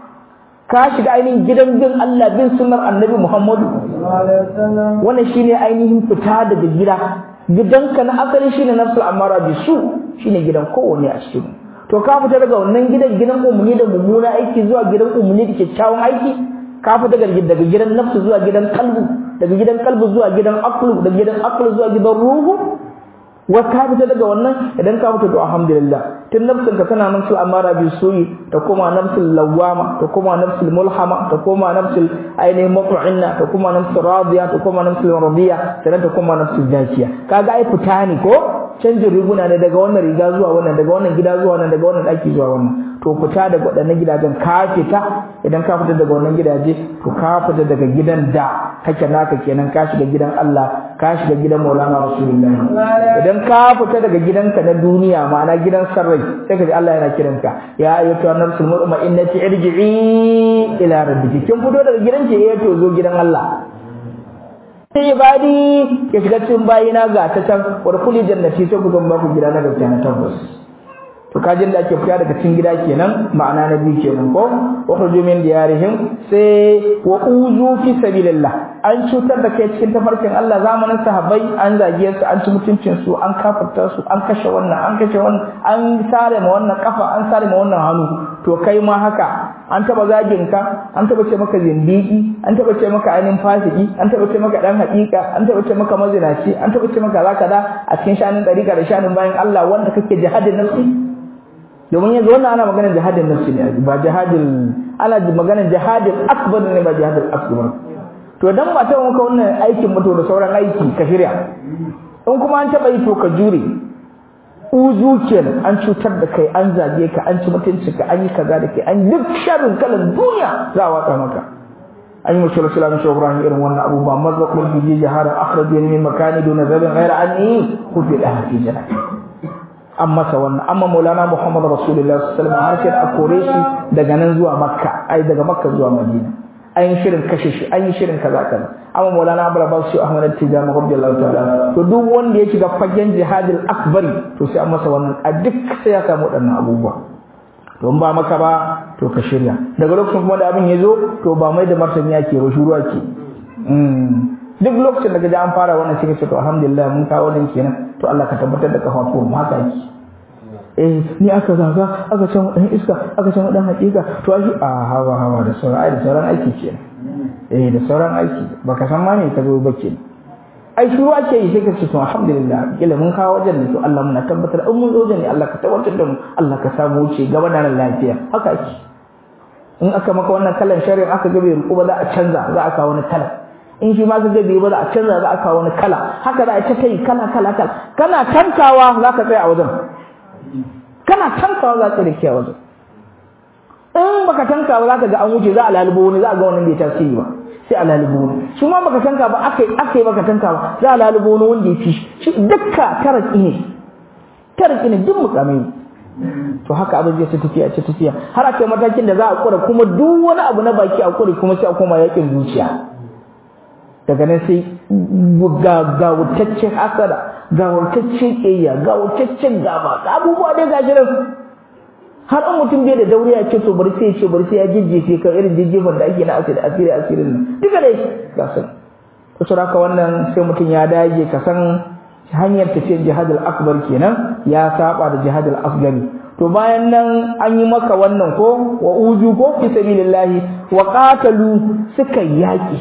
ka shiga ainihin gidan bin Allah bin sunnar annabi Muhammadu wannan shine ainihin fita daga gida gidanka na asali shine nafsul amara bisu shine gidan kowanne a cikin to ka fita daga wannan gidan gidan umuni da mummuna aiki zuwa gidan umuni da kyakkyawan aiki ka fita daga daga gidan nafsu zuwa gidan kalbu daga gidan kalbu zuwa gidan aqlu daga gidan aqlu zuwa gidan ruhu wa ka fita daga wannan idan ka fita to alhamdulillah tun nafsin ka tana nafsul amara bi suyi ta koma nafsul lawama ta koma nafsul mulhama ta koma nafsul ainihin mut'inna ta koma nafsul radiya ta koma nafsul radiya sannan ta koma nafsul jakiya kaga ai fita ne ko canjin riguna ne daga wannan riga zuwa wannan daga wannan gida zuwa wannan daga wannan daki zuwa wannan to fita daga waɗannan gidajen ka fita idan ka fita daga wannan gidaje to ka fita daga gidan da kake naka kenan ka shiga gidan Allah ka shiga gidan Maulana Rasulullahi idan ka fita daga gidanka na duniya ma'ana gidan sarrai sai ka ji Allah yana kiranka ya ayyatu an-nafsul mutma'innati irji'i ila rabbiki kin fito daga gidanki eh to zo gidan Allah sai ibadi ke shiga cikin bayina ga ta can wa kulli jannati sai ku zama ku gida na gaskiya na tabbas to kajin da ake fita daga cikin gida kenan ma'ana na biyu kenan ko wa khuju min diyarihim sai wa uzu fi sabilillah an cutar da kai cikin tafarkin Allah zamanin sahabbai an zage su an ci mutuncin su an kafarta su an kashe wannan an kashe wannan an sare ma wannan kafa an sare ma wannan hannu to kai ma haka an taba zagin ka an taba ce maka zindiki an taba ce maka ainin fasiki an taba ce maka dan hakika an taba ce maka mazinaci an taba ce maka zaka da a cikin shanin dariƙa da shanin bayan Allah wanda kake jihadin nafsi domin yanzu wannan ana maganar jihadin nafsi ne ba jihadin ana maganar jihadin akbar ne ba jihadin akbar to dan ba ta maka wannan aikin mutu da sauran aiki ka shirya in kuma an taba yi to ka jure uzu kenan an cutar da kai an zage ka an ci mutunci ka an yi kaza da kai an duk sharrin kalan duniya za a watsa maka an yi mashi rasulullah shi ibrahim irin wannan abubuwa mazza kul bi jahara akhraju min makani duna zabin ghaira anni kufi da fi jannah an masa wannan amma maulana muhammad rasulullah sallallahu alaihi wasallam har sai a kore shi daga nan zuwa makka ai daga makka zuwa madina an yi shirin kashe shi an yi shirin kaza kaza amma maulana abu rabbas shi ahmad tijani radiyallahu ta'ala to duk wanda ya shiga fagen jihadil akbari to sai an masa wannan a duk sai ya samu waɗannan abubuwa to in ba maka ba to ka shirya daga lokacin kuma da abin ya zo to ba mai da martani yake ba shuru ake duk lokacin da gaji an fara wannan sai ka ce to alhamdulillah mun kawo nan kenan to Allah ka tabbatar da kafafuwan mu haka yake eh ni aka zaga aka can dan iska aka can dan hakika to ai a hawa hawa da sauran ai da sauran aiki kenan eh da sauran aiki baka san ma ne ka zo ba kenan ai shiru ake yi sai ka ce to alhamdulillah kila mun kawo wajen ne to Allah muna tabbatar in mun zo wajen ne Allah ka tabbatar da mu Allah ka samu wuce gaba da lafiya haka ake in aka maka wannan kalan shari'a aka ga bai ruku ba za a canza za a kawo wani kala in shi ma ka ga bai ba za a canza za a kawo wani kala haka za a ta kai kala kala kala kana tankawa za ka tsaya a wajen kana tankawa za ka rike a wajen in baka tanka ba za ka ga an wuce za a lalubo wani za a ga wannan bai tasiri ba sai a lalubo wani shi ma baka tanka ba aka aka yi baka tanka ba za a lalubo wani wanda ya fi shi dukka taraki ne taraki ne duk mukamai ne to haka abin zai ta tafiya ta tafiya har aka matakin da za a kura kuma duk wani abu na baki a kure kuma sai a koma yakin zuciya daga nan sai ga gawutaccen hasada gawutaccen ƙiyya gawutaccen gaba abubuwa dai gashi nan har an mutum bai da dauriya ce to bari sai ce bari sai ya jijjefe ka irin jijjefan da ake na asiri asiri asirin nan duka dai ga sun to haka wannan sai mutum ya dage ka san hanyar tafiyar jihadul akbar kenan ya saba da jihadul asgari to bayan nan an yi maka wannan ko wa uju ko fi sabilillahi wa qatalu suka yaki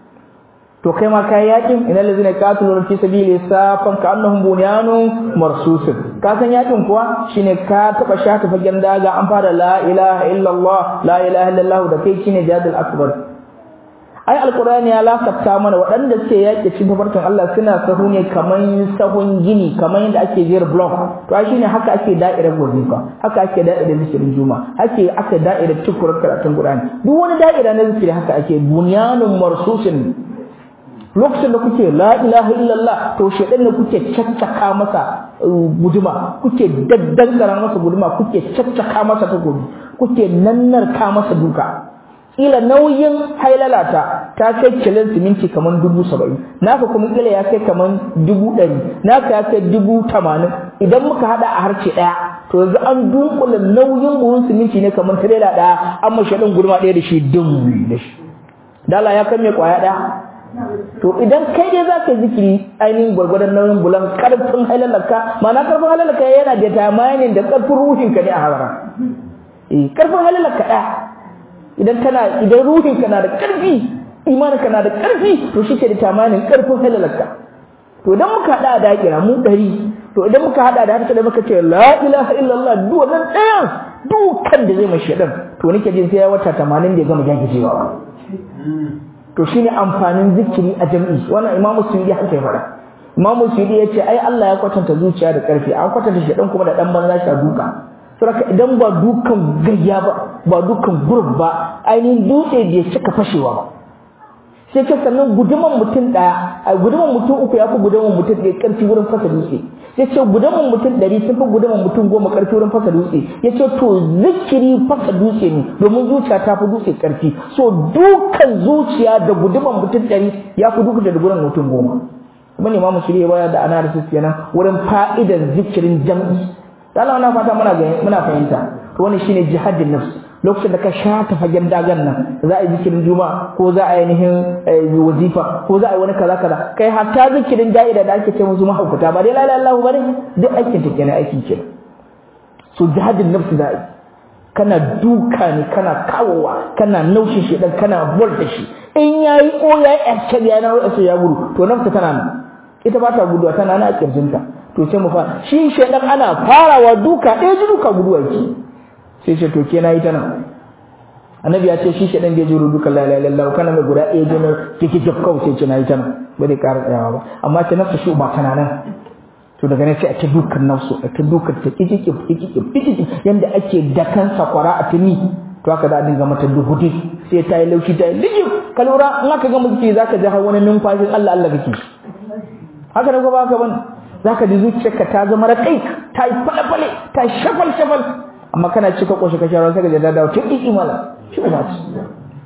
to kai ma kai yakin innal ladzina qataluna fi sabili safan ka annahum bunyanun marsusun ka san yakin kuwa shine ka taba shata fagen daga an fara la ilaha illallah la ilaha illallah da kai shine jihadul akbar ai alqur'ani ya lakafta mana waɗanda suke yaƙi cikin tafarkin Allah suna sahu ne kaman sahun gini kaman yadda ake jera block to ai shine haka ake da'irar wazifa haka ake da'irar zikirin juma ake aka da'irar tukurar karatun qur'ani duk wani da'ira na zikiri haka ake bunyanun marsusin lokacin da kuke la ilaha illallah to shedan ne kuke caccaka masa guduma kuke daddangara masa guduma kuke caccaka masa takobi kuke nannarka masa duka kila nauyin hailalata ta kai kilin siminti kaman dubu saba'in naka kuma kila ya kai kaman dubu ɗari naka ya kai dubu tamanin idan muka haɗa a harce ɗaya to yanzu an dunkula nauyin buhun siminti ne kaman tirela ɗaya an mashi ɗin gurma ɗaya da shi dum da shi dala ya kai mai ƙwaya ɗaya to idan kai dai za ka zikiri ainihin gwargwadon nauyin bulan ƙarfin hailalaka ma'ana ƙarfin hailalaka yana da tamanin da ƙarfin ruhinka ne a halara eh ƙarfin hailalaka ɗaya idan kana idan ruhinka na da ƙarfi imaninka na da ƙarfi to shi ke da tamanin ƙarfin halalarka to idan muka haɗa da kira mu ɗari to idan muka haɗa da haka da muka ce la ilaha illallah duk wannan ɗayan dukan da zai mashi ɗan to nake jin sai ya wata tamanin da ya gama jagijewa ba to shine amfanin zikiri a jam'i wannan imamu suyudi haka ya faɗa imamu suyudi ya ce ai Allah ya kwatanta zuciya da ƙarfi an kwatanta shi ɗan kuma da ɗan banza shi a duka saboda idan ba dukan gayya ba ba dukan gurb ba ainihin dutse bai cika fashewa ba sai ce sannan guduman mutum daya a guduman mutum uku ya fi guduman mutum ɗaya ƙarfi wurin fasa dutse ya ce guduman mutum ɗari sun fi guduman mutum goma ƙarfi wurin fasa dutse ya ce to zikiri fasa dutse ne domin zuciya ta fi dutse ƙarfi so dukan zuciya da guduman mutum ɗari ya fi dukan da guduman mutum goma kuma ne ma mu shirya baya da analysis kenan wurin fa'idan zikirin jam'i Allah na fata muna muna fahimta to wannan shine jihadin nafs lokacin da ka shata fagen dagan nan za a yi zikirin juma'a ko za a yi nihin wazifa ko za a yi wani kaza kaza kai hatta zikirin da'ida da ake ce musu mahaukuta ba dai la ilaha illallah bane duk aikin ta kenan aikin kenan so jihadin nafs da kana duka ne kana kawowa kana naushe shi dan kana bol da shi in yayi ko yayi action ya na wasu ya gudu to nafsa tana nan ita ba ta guduwa tana nan a kirjinta to sai mu fara shi shedan ana farawa duka ɗaya ji duka guduwa ki sai ce to ke na yi ta nan annabi ya ce shi shedan bai jiro duka la ilaha illallah kana mai guda ɗaya ji na kike kawai sai ce na yi ta nan ba zai ƙara tsayawa ba amma ce nafsa shi ba tana nan to daga nan sai a ta dukan nafsu a ta dukan ta kikiki kikiki kikiki yanda ake dakan sakwara a tuni to haka za a dinga mata duhudi sai ta yi laushi ta yi lijib ka lura in aka ga mulki zaka ji har wani numfashin Allah Allah kake haka ne ko ba haka bane zaka ji zuciyarka ta zama rakai ta yi fale-fale ta yi shafal-shafal amma kana cika ƙoshi ka shawara sai ka jada dawo tun ƙiƙi mala shi ba ci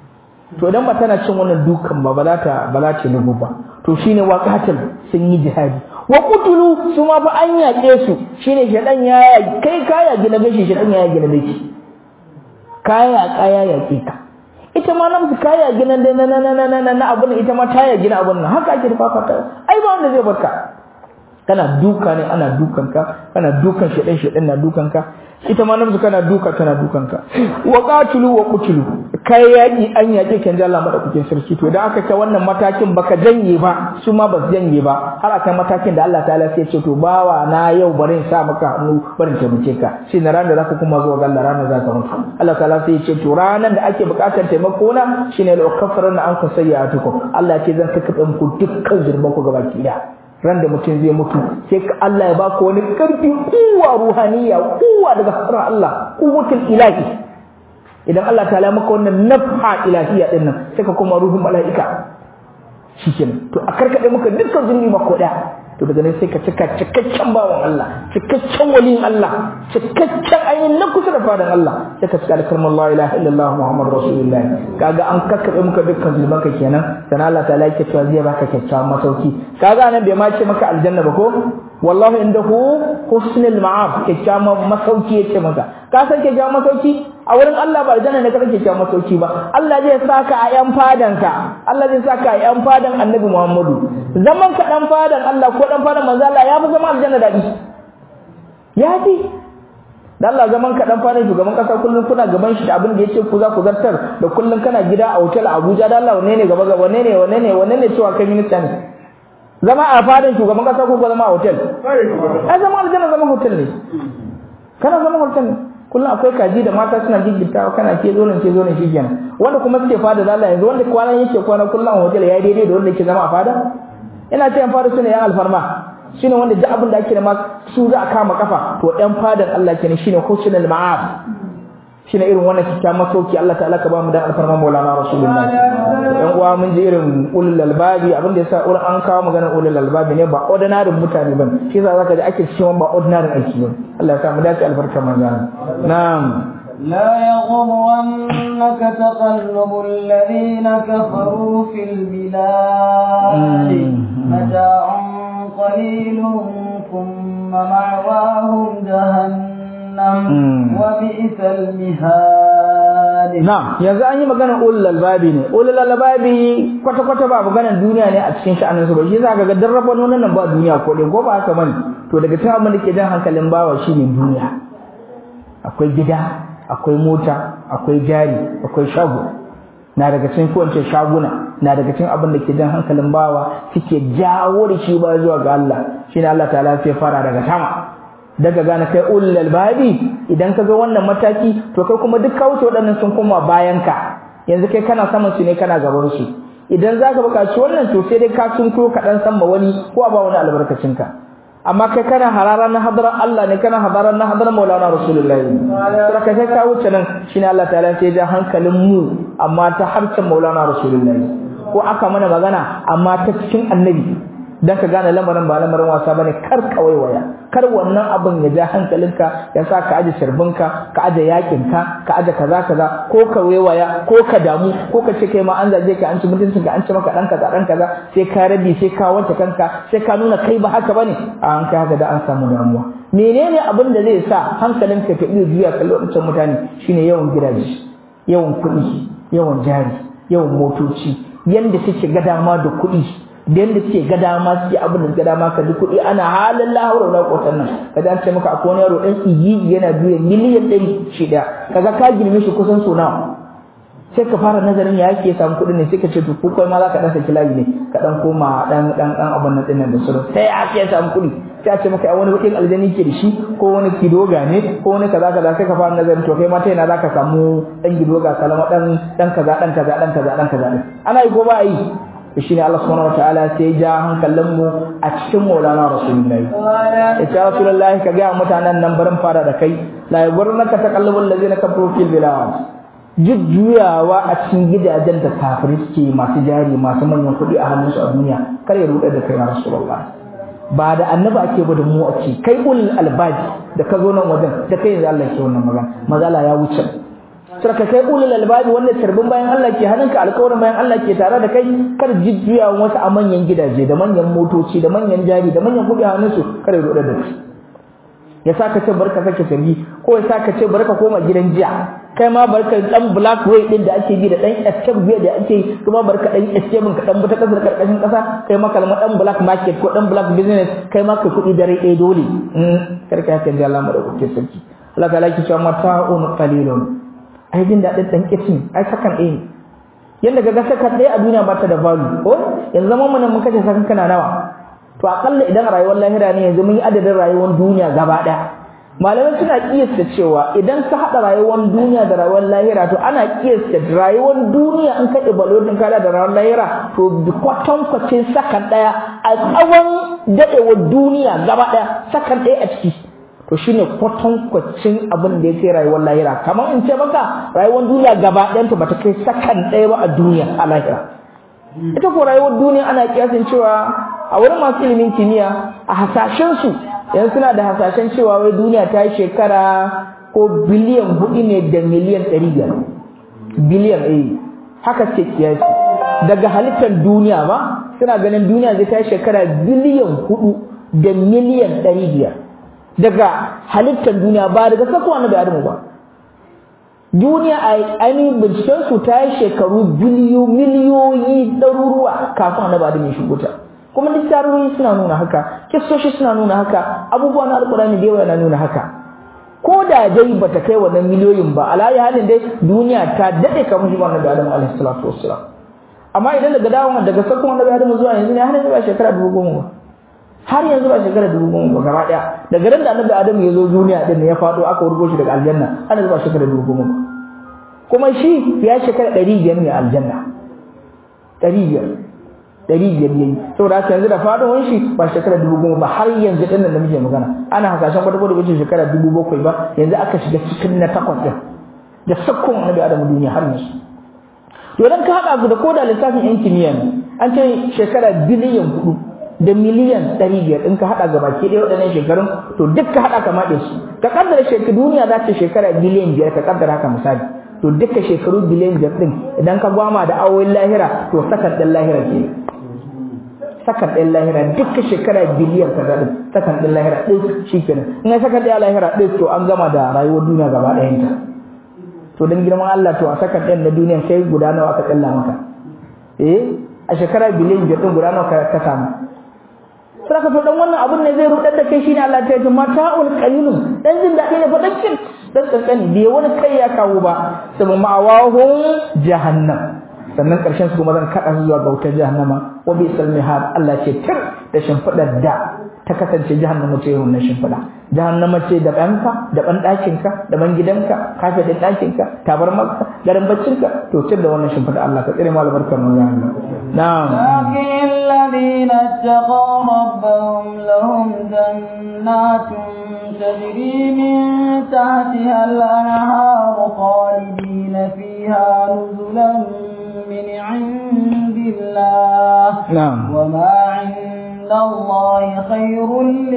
to idan ba tana cin wannan dukan ba ba za ta ba za ta lugu ba to shine waqatul sun yi jihadi wa qutulu su ma fa an yaƙe su shine shedan ya kai kaya gina gashi shedan ya gina gashi kaya kaya yaƙe ka ita ma namsu kaya gina na na na na na na abun ita ma ta ya gina abun nan haka ake fafata ai ba wanda zai barka kana duka ne ana dukanka kana dukan shedan shedan na dukanka ita ma namsu kana duka tana dukanka wa qatulu wa qutulu kai yaki an yaki kan Allah madaukakin sarki to idan aka ta wannan matakin baka janye ba su ma ba su janye ba har akan matakin da Allah ta'ala sai ya ce to bawa na yau bari in sa maka hannu bari in taimake ka shi na ranar da zaka kuma zuwa ga Allah ranar zaka mutu Allah ta'ala sai ya ce to ranar da ake bukatar taimako na shine la ukaffaranna ankum sayyi'atukum Allah ya ce zan kakkabe muku dukkan zurban ku gabaki daya ran da mutum zai mutu sai ka Allah ya baka wani karfi kuwa ruhaniya kuwa daga harar Allah kuwatul ilahi idan Allah ta maka wannan nafha ilahiya din nan sai ka koma ruhun mala'ika shikenan to a karkade maka dukkan zunubi mako daya to daga nan sai ka cika cikakken bawan Allah cikakken waliyin Allah cikakken ainihin na kusa da fadan Allah sai ka cika da kalmar la ilaha illallah muhammad rasulullah kaga an kakkabe maka dukkan zunuban ka kenan sana Allah ta yake cewa zai baka kyakkyawan masauki kaga nan bai ma ce maka aljanna ba ko wallahu indahu husnul ma'ab kyakkyawan masauki yace maka ka san kyakkyawan masauki a wurin Allah ba aljanna ne kake kyakkyawan masauki ba Allah zai saka a yan fadan ka Allah zai saka a yan fadan Annabi Muhammadu zaman ka dan fadan Allah ko dan fadan manzo Allah ya fi zama aljanna dadi ya fi da Allah zaman ka dan fadan shugaban kasa kullun kuna gaban shi da abin da yace ku za ku zartar da kullun kana gida a hotel Abuja da Allah wanne ne gaba gaba wanne ne wanne ne wanne ne cewa kai minista ne zama a fadan shugaban kasa ko zama a hotel ai zama aljanna zama hotel ne kana zama hotel ne kullum akwai kaji da mata suna giggitawa kana ke zo nan ke zo nan shikenan wanda kuma suke fada da Allah yanzu wanda kwanan yake kwana kullum a hotel ya daidai da wanda yake zama a fada ina ce yan fada sune yan alfarma shine wanda duk abin da ake da ma su za a kama kafa to yan fadan Allah kenan shine husnul ma'af shine irin wannan kikkiawan masauki Allah ta'ala ka ba mu dan alfarma Maulana Rasulullahi yan uwa mun ji irin ulul albabi abin da yasa urin an kawo maganar ulul albabi ne ba ordinary mutane ban shi yasa zaka ji ake cewa ba ordinary aiki ne Allah ya sa mu dace albarkar manzana na'am لا يغرنك تقلب الذين كفروا في البلاد متاع قليل ثم معواهم جهنم وبئس المهاد نعم yanzu an yi magana ulul albabi ne ulul albabi kwata kwata ba maganar duniya ne a cikin sha'anin su ba shi zaka ga darrabon wannan nan ba duniya ko dai ko ba haka bane to daga cikin abin da ke jan hankalin bawa shine duniya akwai gida akwai mota akwai jari akwai shago na daga cikin kowace shaguna na daga cikin abin da ke jan hankalin bawa suke jawo da shi ba zuwa ga Allah shine Allah ta'ala sai fara daga sama daga gane kai ulul albabi idan ka ga wannan mataki to kai kuma duk ka wuce waɗannan sun koma bayan ka yanzu kai kana saman su ne kana gaban su idan zaka buƙaci wannan to sai dai ka sunko ka dan san wani ko ba wani albarkacin ka amma kai kana hararan na hadaran Allah ne kana hadaran na hadaran Maulana Rasulullahi sai ka kai ka wuce nan shine Allah ta'ala sai ja hankalin mu amma ta harcin Maulana Rasulullahi ko aka mana magana amma ta cikin annabi dan ka gane lamarin ba lamarin wasa bane kar ka waiwaya kar wannan abin ya ja hankalinka ya sa ka aje sharbinka ka aje yakinka ka aje kaza kaza ko ka waiwaya ko ka damu ko ka ce kai ma an zaje ka an ci mutuncin ka an ci maka dan kaza dan kaza sai ka rabi sai ka wanke kanka sai ka nuna kai ba haka bane a an kai haka da an samu damuwa menene abin da zai sa hankalinka ka iya juya kallon wancan mutane shine yawan gidaje yawan kuɗi yawan jari yawan motoci yanda suke ga dama da kuɗi da yadda suke ga dama suke abin da ga dama ka ji kuɗi ana halin lahawar na kotan nan ka ji an ce maka akwai wani yaro ɗan igigi yana biyan miliyan ɗari shida kaga ka girme shi kusan so nawa sai ka fara nazarin ya yake samu kuɗi ne sai ka ce to ko kai ma za ka ɗan saki layi ne ka ɗan koma ɗan ɗan ɗan abin nan ɗin nan da sauran sai ya ke samu kuɗi sai a ce maka wani kuɗin aljani ke da shi ko wani kidoga ne ko wani kaza kaza sai ka fara nazarin to kai ma ta yana za ka samu ɗan kidoga kalama ɗan ɗan kaza ɗan kaza ɗan kaza ɗan kaza ɗin ana yi ko ba a yi shine Allah subhanahu wataala sai ya ja hankalin mu a cikin Maulana Rasulullahi ya Rasulullahi ka ga mutanen nan barin fara da kai la yagurnaka taqallubul ladzina kafaru fil bilad jujjuyawa a cikin gidajen da kafirai suke masu jari masu manyan kuɗi a hannunsu a duniya kar ya ruɗe da kai ya Rasulullah ba da annabi ake ba da mu ake kai ulul albaji da ka zo nan wajen da kai yanzu Allah ke wannan magana magana ya wuce sai ka kai ulul albabi wanda tarbin bayan Allah ke hannunka alƙawarin bayan Allah ke tare da kai kar jijjuya wasu a manyan gidaje da manyan motoci da manyan jari da manyan kuɗi a hannunsu kar ya roɗa da su ya sa ka ce barka sake sarki ko ya sa ka ce barka koma gidan jiya kai ma barka dan black way din da ake bi da dan escape biya da ake yi kuma barka dan escape ka dan buta kasar karkashin kasa kai ma kalma dan black market ko dan black business kai ma kai kuɗi dare ɗaya dole kar ka haka Allah mu da kuke sarki Allah ta laki cewa mata'un qalilun ai jin daɗin dan kitchen ai sakan ɗaya yanda ga sakan ɗaya a duniya ba ta da value ko yanzu zaman mu nan mun kace sakan kana nawa to akalla idan rayuwar lahira ne yanzu mun yi adadin rayuwar duniya gaba ɗaya malamai suna kiyasta cewa idan ka haɗa rayuwar duniya da rayuwar lahira to ana kiyasta rayuwar duniya in ka ɗibalo din kada da rayuwar lahira to kwatankwacin sakan ɗaya a tsawon daɗewar duniya gaba ɗaya sakan ɗaya a ciki to shine kwatankwacin abin da ya kai rayuwar lahira kamar in ce maka rayuwar duniya gaba ɗayanta ba ta kai sakan ɗaya ba a duniya a lahira ita ko rayuwar duniya ana kiyasin cewa a wurin masu ilimin kimiyya a hasashen su yanzu suna da hasashen cewa wai duniya ta yi shekara ko biliyan hudu ne da miliyan ɗari biyar biliyan eh haka ce kiyasi daga halittar duniya ba suna ganin duniya zai ta yi shekara biliyan hudu da miliyan ɗari biyar daga halittar duniya ba daga sakuwa na adamu ba duniya a ainihin binciken su ta yi shekaru biliyo miliyoyi ɗaruruwa kafin annabi adamu ya shigo ta kuma duk tarihi suna nuna haka kissoshi suna nuna haka abubuwa na alkurani da yawa na nuna haka ko da dai bata kai wannan miliyoyin ba alayi halin dai duniya ta dade kamar shi wannan da Adamu alaihi salatu wassalam amma idan daga dawon daga sakon annabi Adamu zuwa yanzu ne har yanzu ba shekara dubu goma ba har yanzu ba shekara dubu goma ba gaba daya daga ran da annabi Adamu ya zo duniya din ya fado aka wurgo shi daga aljanna har yanzu ba shekara dubu goma ba kuma shi ya shekara ɗari biyar ne aljanna ɗari biyar ɗari biyar yayi saboda haka yanzu da faɗuwar shi ba shekara dubu goma ba har yanzu ɗin nan da muke magana ana hasashen kwata kwata wuce shekara dubu bakwai ba yanzu aka shiga cikin na takwas ɗin da sakkon annabi adamu duniya har yanzu to idan ka haɗa su da koda lissafin yan kimiyya ne an ce shekara biliyan hudu da miliyan ɗari biyar in ka haɗa ga baki ɗaya waɗannan shekarun to duk ka haɗa ka maɗe su ka kaddara shekaru duniya za ta shekara biliyan biyar ka kaddara haka misali to duka shekaru biliyan biyar ɗin idan ka gwama da awoyin lahira to sakan ɗin lahira ke sakan ɗin lahira duka shekara biliyan kaza ɗin sakan ɗin lahira ɗin shi kenan in ya sakan ɗaya lahira ɗin to an gama da rayuwar duniya gaba ɗayanta to don girman Allah to a sakan ɗin na duniya sai guda nawa aka tsalla maka eh a shekara biliyan biyar ɗin guda nawa ka samu sai ka to dan wannan abun ne zai rudar da kai shine Allah ta yi mata'ul qalilun dan jin daɗi ne fa dan kin dan kankani bai wani kai ya kawo ba sabu ma'awahum jahannam sannan karshen su kuma zan kada su zuwa ga wutar jahannama wa bi salmihad Allah ce tir da shimfidar da ta kasance jahannama ce wannan shimfida jahannama ce da ɗanka da ban ɗakinka da ban gidanka kafe ɗin ɗakinka tabar maka garin baccinka to tir da wannan shimfida Allah ka tsire mu albarkar mu ya Allah na'am لكن الذين اتقوا ربهم لهم جنات تجري من تحتها الأنهار خالدين فيها نزلا من عند الله نعم وما عند الله خير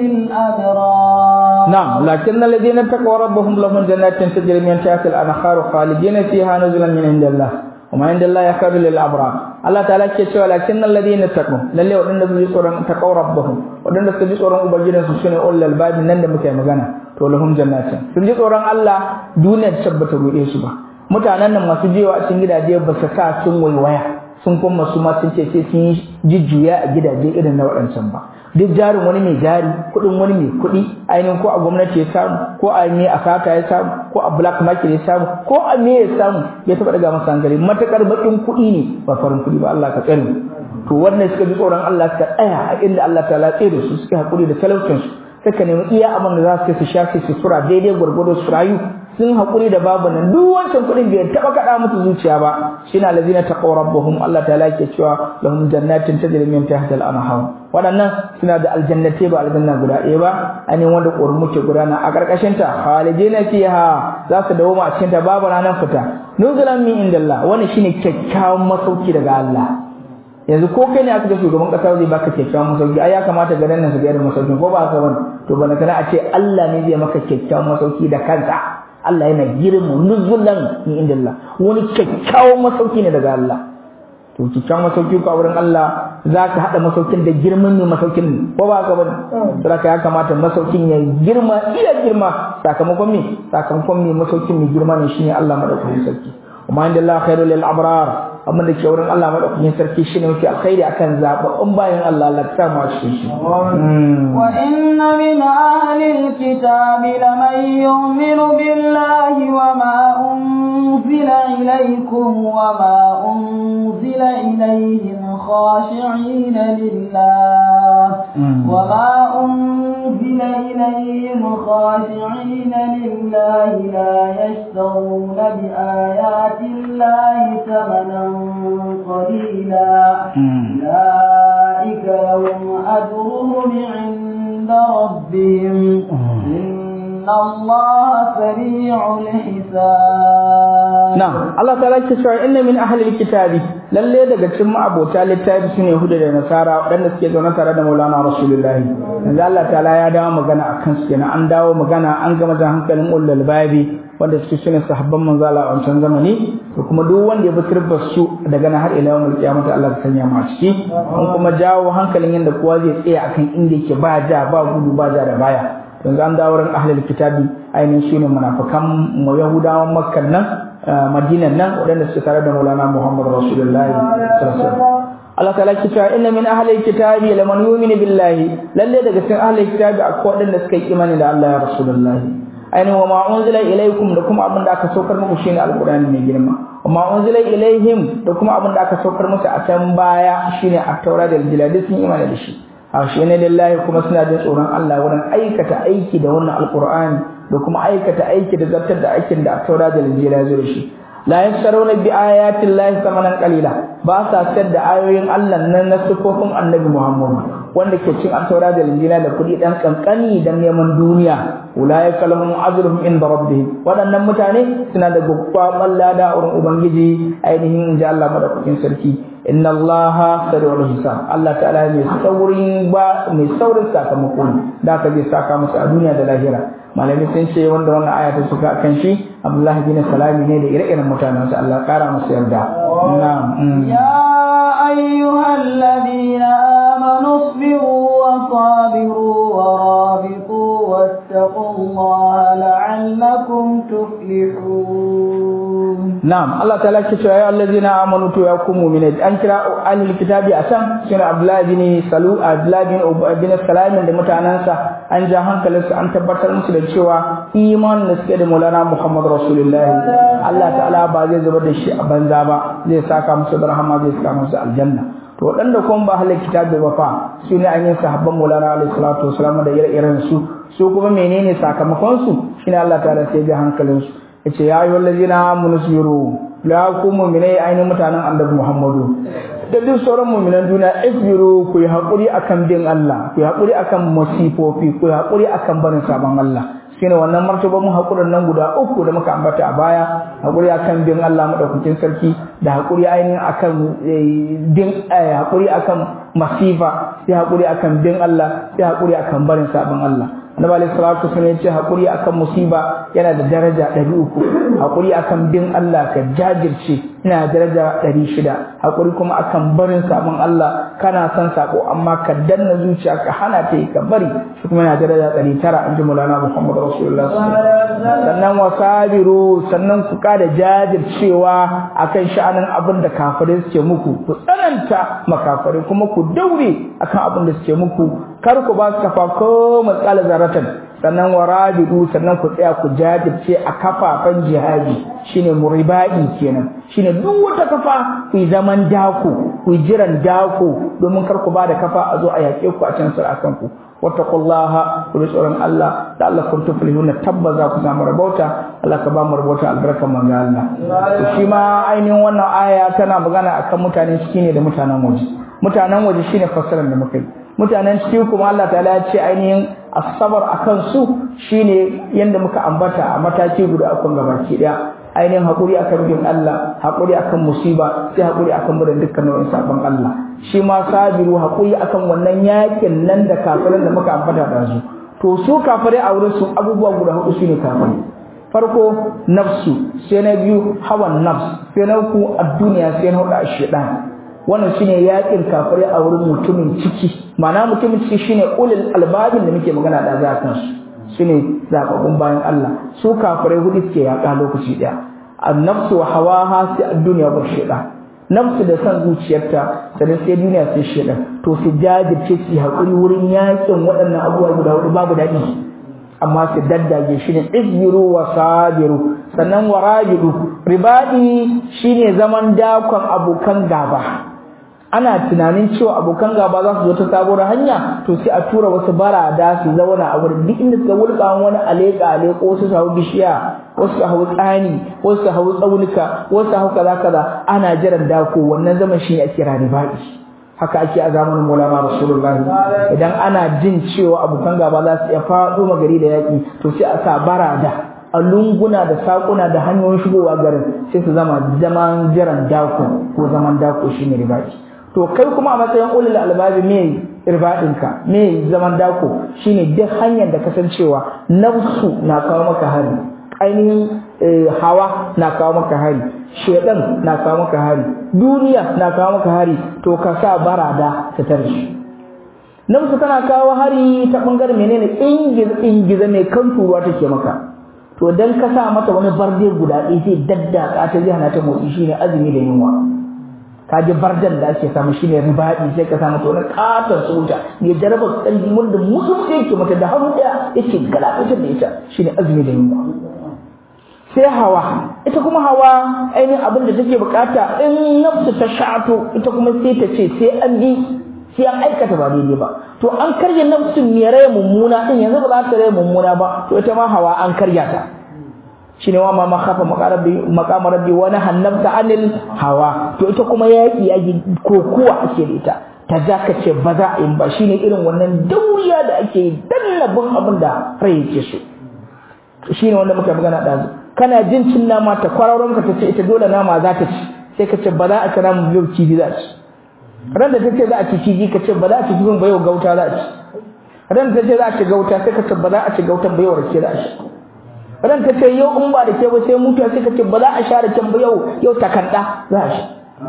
للأبرار نعم لكن الذين اتقوا ربهم لهم جنات تجري من تحتها الأنهار خالدين فيها نزلا من عند الله وما عند الله خير للأبرار Allah ta'ala ke cewa lakin alladhina taqu lalle wadanda su ji tsoron taqaw rabbahum wadanda su ji tsoron ubangijin su shine ulul babi nan da muke magana to lahum jannatin sun ji tsoron Allah duniyar tabbata ruɗe su ba mutanen nan masu jewa a cikin gidaje ba su sa sun waiwaya sun kuma su ma sun ce sai sun yi jijjuya a gidaje irin na waɗancan ba duk jarin wani mai jari kuɗin wani mai kuɗi ainihin ko a gwamnati ya samu ko a me a sata ya samu ko a black market ya samu ko a me ya samu ya taɓa daga masa hankali matakar baƙin kuɗi ne ba farin kuɗi ba Allah ka tsare to wannan suka ji tsoron Allah suka tsaya a inda Allah ta latse da su suka haƙuri da talaucinsu suka nemi iya abin da za su su shafe su sura daidai gwargwado su rayu sun haƙuri da babu nan duk wancan kuɗin bai taɓa kaɗa musu zuciya ba shine allazina taqaw rabbuhum Allah ta'ala ke cewa lahum jannatin tajri min tahtiha al-anhar waɗannan suna da aljannatai ba aljanna guda ɗaya ba ani wanda ƙorin ke gudana a ƙarƙashin ta khalidina fiha za su dawo a cikin ta babu ranar fita nuzulan min indallah wannan shine kyakkyawan masauki daga Allah yanzu ko kai ne aka ga shugaban kasa zai baka kyakkyawan masauki ai ya kamata ga nan su ga irin masauki ko ba haka bane to bana kana a ce Allah ne zai maka kyakkyawan masauki da kansa Allah yana girma nuzulan min indillah wani kyakkyawan masauki ne daga Allah to kyakkyawan masauki ko a wurin Allah za ka haɗa masaukin da girman ne masaukin ko ba ka bane saboda ya kamata masaukin ya girma iya girma sakamakon me sakamakon me masaukin mai girma ne shine Allah madaukakin sarki amma inda Allah khairu lil abrar amma da ke wurin Allah madaukakin sarki shine mafi alkhairi akan zababbun bayan Allah Allah ta ma cikin shi wa inna min ahli alkitabi laman yu'minu billahi wa ma unzila ilaykum wa ma unzila ilayhim khashi'in lillah wa ma unzila ilayhim khashi'in lillah la yashtaruna bi ayati الله ثمنا قليلا أولئك لهم أجرهم عند ربهم إن الله سريع الحساب نعم الله تعالى يقول إن من أهل الكتاب lalle daga cikin ma'abota littafi sune Yahuda da Nasara waɗanda suke zaune tare da Maulana Rasulullahi yanzu Allah ta'ala ya dawo magana akan su kenan an dawo magana an gama da hankalin ulul babi wanda suke sune sahabban manzo Allah a wancan zamani to kuma duk wanda ya bi turbar su daga nan har ila yawmul qiyamah Allah ya sanya mu a ciki an kuma jawo hankalin yanda kowa zai tsaya akan inda yake ba ja ba gudu ba ja da baya yanzu an dawo ran ahlul kitabi ainihin shine munafikan mu yahudawan makkan nan madinan nan waɗanda suke tare da maulana muhammad rasulullahi Allah ta'ala ki cewa inna min ahli kitabi laman yu'minu billahi lalle daga cikin ahli kitabi akwai waɗanda suka yi imani da Allah ya rasulullahi ainihin wa ma unzila ilaykum da kuma abin da aka saukar muku shine alqur'ani mai girma wa ma unzila ilayhim da kuma abin da aka saukar musu a can baya shine at-taura da injila duk sun imani da shi a shi ne lillahi kuma suna jin tsoron Allah wurin aikata aiki da wannan alqur'ani da kuma aikata aiki da zartar da aikin da at-taura da injila ya zo da shi la yasaruna bi ayati llahi thamanan qalila ba sa sayar da ayoyin Allah nan na sifofin annabi Muhammad wanda ke cin at-taura da injila da kudi dan kankani dan neman duniya ulaika lahum ajruhum inda rabbihim wadannan mutane suna da gwaggwaban lada a wurin ubangiji ainihin inji Allah madaukakin sarki inna allaha sari'ul hisab Allah ta'ala mai saurin ba mai saurin sakamako da ka zai saka musu a duniya da lahira malami sun ce wanda wannan aya ta suka kan shi Abdullah bin Salami ne da ire-iren mutanen sa Allah kara musu yarda na'am ya ayyuhal ladina amanu sabiru wa sabiru wa rabitu wattaqullaha la'allakum tuflihun Na'am Allah ta'ala ke cewa ya allazina amanu to ya ku mu'minai an kira ahlul kitabi a can shine Abdullah bin Salu Abdullah bin bin Salam da mutanansa an ja hankalin su an tabbatar musu da cewa iman da suke da Maulana Muhammad Rasulullahi Allah ta'ala ba zai zubar da shi a banza ba zai saka musu da rahama zai saka musu aljanna to waɗanda kuma ba ahlul kitabi ba fa su ne an yi sahabban Maulana alaihi salatu wasalam da ire-iren su su kuma menene sakamakon su shine Allah ta'ala sai ya hankalin su yace ya ayyuhal ladina amanu sabiru la ku mu'minai ainihin mutanen annabi Muhammadu da duk sauran mu'minan duniya isbiru ku yi hakuri akan bin Allah ku yi hakuri akan masifofi ku yi hakuri akan barin sabon Allah shine wannan martaba mu hakurin nan guda uku da muka ambata a baya hakuri akan bin Allah madaukakin sarki da hakuri ainihin akan din hakuri akan masifa sai hakuri akan bin Allah sai hakuri akan barin sabon Allah annabi alayhi salatu wasallam ya ce hakuri akan musiba yana da daraja 300 hakuri akan bin Allah ka jajirce yana da daraja 600 hakuri kuma akan barin sabon Allah kana son sako amma ka danna zuciya ka hana ta ka bari shi kuma yana da daraja 900 inji Maulana Muhammad Rasulullah sannan wasabiru sannan ku kada jajircewa akan sha'anin abin da kafirai suke muku ku tsananta makafirai kuma ku daure akan abin da suke muku kar ku ba su kafa ko matsala zaratan sannan warabidu sannan ku tsaya ku jajirce a kafafan jihadi shine muribadi kenan shine duk wata kafa ku yi zaman dako ku yi jiran dako domin kar ku ba da kafa a zo a yaƙe ku a can sar akan ku wattaqullaha ku bi tsoron Allah da Allah kun tuflihuna tabbaza ku samu rabauta Allah ka ba mu rabauta albarkan manzo Allah to shi ma ainihin wannan aya tana magana akan mutanen ciki ne da mutanen waje mutanen waje shine fassarar da muka yi mutanen ciki kuma Allah ta'ala ya ce ainihin asabar akan su shine yanda muka ambata a mataki guda akan gabaki daya ainihin hakuri akan bin Allah hakuri akan musiba sai hakuri akan mudan dukkan nau'in sabon Allah shi ma sabiru hakuri akan wannan yakin nan da kafirin da muka ambata da su to su kafirai a wurin su abubuwa guda hudu shine kafirai farko nafsu sai na biyu hawan nafs sai na uku a duniya sai na hudu a shedan wannan shine yakin kafirai a wurin mutumin ciki ma'ana mutumin ciki shine ulul albabin da muke magana da za kan su shine zababbun bayan Allah su kafirai hudu suke yaka lokaci daya an-nafsu wa hawaha sai ad-dunya wa shedan nafsu da san zuciyarta sannan sai duniya sai shedan to su jajirce su hakuri wurin yakin waɗannan abubuwa guda hudu babu daɗi amma su daddage shi ne izbiru wa sabiru sannan warabidu ribadi shine zaman dakon abokan gaba ana tunanin cewa abokan gaba za su zo ta sabuwar hanya to sai a tura wasu barada su zauna a wurin duk inda suka wulka wani aleka aleko wasu su hau bishiya wasu su hau tsani wasu su hau tsaunuka wasu su hau kaza kaza ana jiran dako wannan zaman shi ne ake kira ribadi haka ake a zamanin Maulana Rasulullah idan ana jin cewa abokan gaba za su iya faɗo magari da yaƙi to sai a sa barada a lunguna da sakuna da hanyoyin shigowa garin sai su zama zaman jiran dako ko zaman dako shine ribadi to kai kuma a matsayin ulul albabi me irbadinka me zaman dako shine duk hanyar da kasancewa nafsu na kawo maka hari ainihin hawa na kawo maka hari shedan na kawo maka hari duniya na kawo maka hari to ka sa barada ta tarshi nafsu tana kawo hari ta bangaren menene ingiza ingiza mai kan turuwa take maka to dan ka sa mata wani barde guda ɗaya sai daddaka ta zai hana ta motsi shine azumi da yunwa ka ji bardan da ake samu shine ribaɗi sai ka samu to wani katon tsohuta mai jaraba kalli wanda mutum yake mata da hannu ɗaya yake galabatar da ita shine azumi da yunwa sai hawa ita kuma hawa ainihin abin da take bukata in nafsu ta sha'ato ita kuma sai ta ce sai an bi sai an aikata ba daidai ba to an karya nafsun mai rai mummuna din yanzu ba za ta rai mummuna ba to ita ma hawa an karya ta shine wa ma makhafa maqama rabbi wa nahannabta anil hawa to ita kuma yaki yaki kokuwa ake da ita ta zaka ce ba za a yi ba shine irin wannan dauriya da ake yi dallabin abin da rai yake so shine wanda muka magana ɗazu kana jin cin nama ta kwararon ka tace ita dole nama za ta ci sai ka ce ba za a ci namu yau kifi za a ci ran da tace za a ci kifi ka ce ba za a ci kifin ba yau gauta za a ci ran da tace za a ci gauta sai ka ce ba za a ci gautan ba yau rake za a ci ran ta ce yau in ba da ke ba sai mutuwa sai ka ce ba za a sha raken ba yau yau takanda za a sha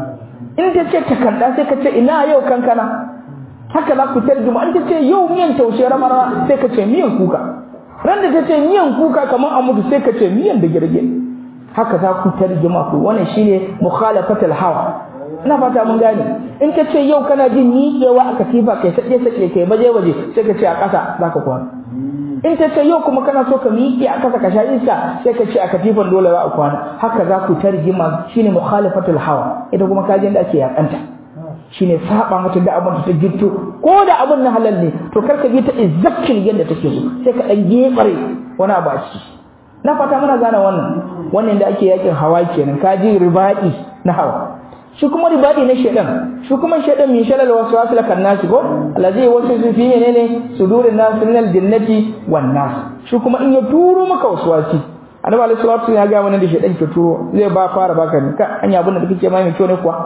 in ta ce takanda sai ka ce ina yau kankana haka za ku tarjuma an ta ce yau miyan taushe ramara sai ka ce miyan kuka ran da ta ce miyan kuka kamar a mutu sai ka ce miyan da girge haka za ku tarjuma ku wannan shine mukhalafatul hawa ina fata mun gane in ka ce yau kana jin miƙewa a katifa kai sake sake kai baje baje sai ka ce a ƙasa za ka kwana in ta ce yau kuma kana so ka miƙe a ƙasa ka sha iska sai ka ce a katifan dole za a kwana haka za ku tarjima shine mukhalafatul hawa ita kuma kajin da ake yakanta shine saba mata da abin da ta gitto ko da abin na halal ne to kar ka bi ta izzakin yadda take so sai ka dan gefare wani abu a ciki na fata muna gane wannan wannan da ake yakin hawa kenan ka ji ribadi na hawa shi kuma ribadi na shedan shi kuma shedan min shalal waswas la kannasi ko allazi waswasu fi menene sudurin nas min aljannati wan nas shi kuma in ya turo maka waswasi annabi alaihi salatu ya ga mana da shedan ke turo zai ba fara baka ne ka anya abin da kake mai mai kyau ne kuwa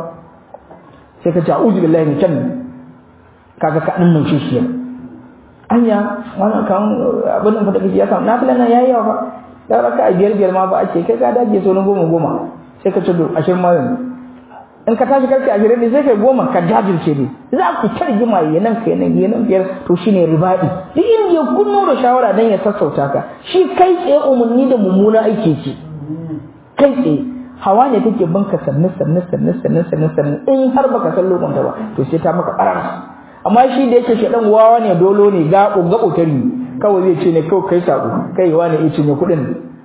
sai ka ce a'udhu billahi min sharri kaga ka dan nan shi anya wannan kan abin da kake ya samu nafilan nan yayi yawa fa da raka biyar biyar ma ba ake kai ka dage so goma goma sai ka ce do ashirin ma in ka tashi karfe ashirin ne sai kai goma ka jajirce ne za ku tarjima ya nan kai nan ya nan biyar to shine ribaɗi duk inda ya kunno da shawara dan ya sassauta ka shi kai tsaye umarni da mummuna aiki ce kai tsaye hawa ne take banka sannu sannu sannu sannu sannu sannu in har baka san lokacin ba to sai ta maka ƙarar amma shi da yake shaɗan wawa ne dolo ne gaɓo gaɓo tari kawai zai ce ne kawai kai sako kai wa ne ya cinye kuɗin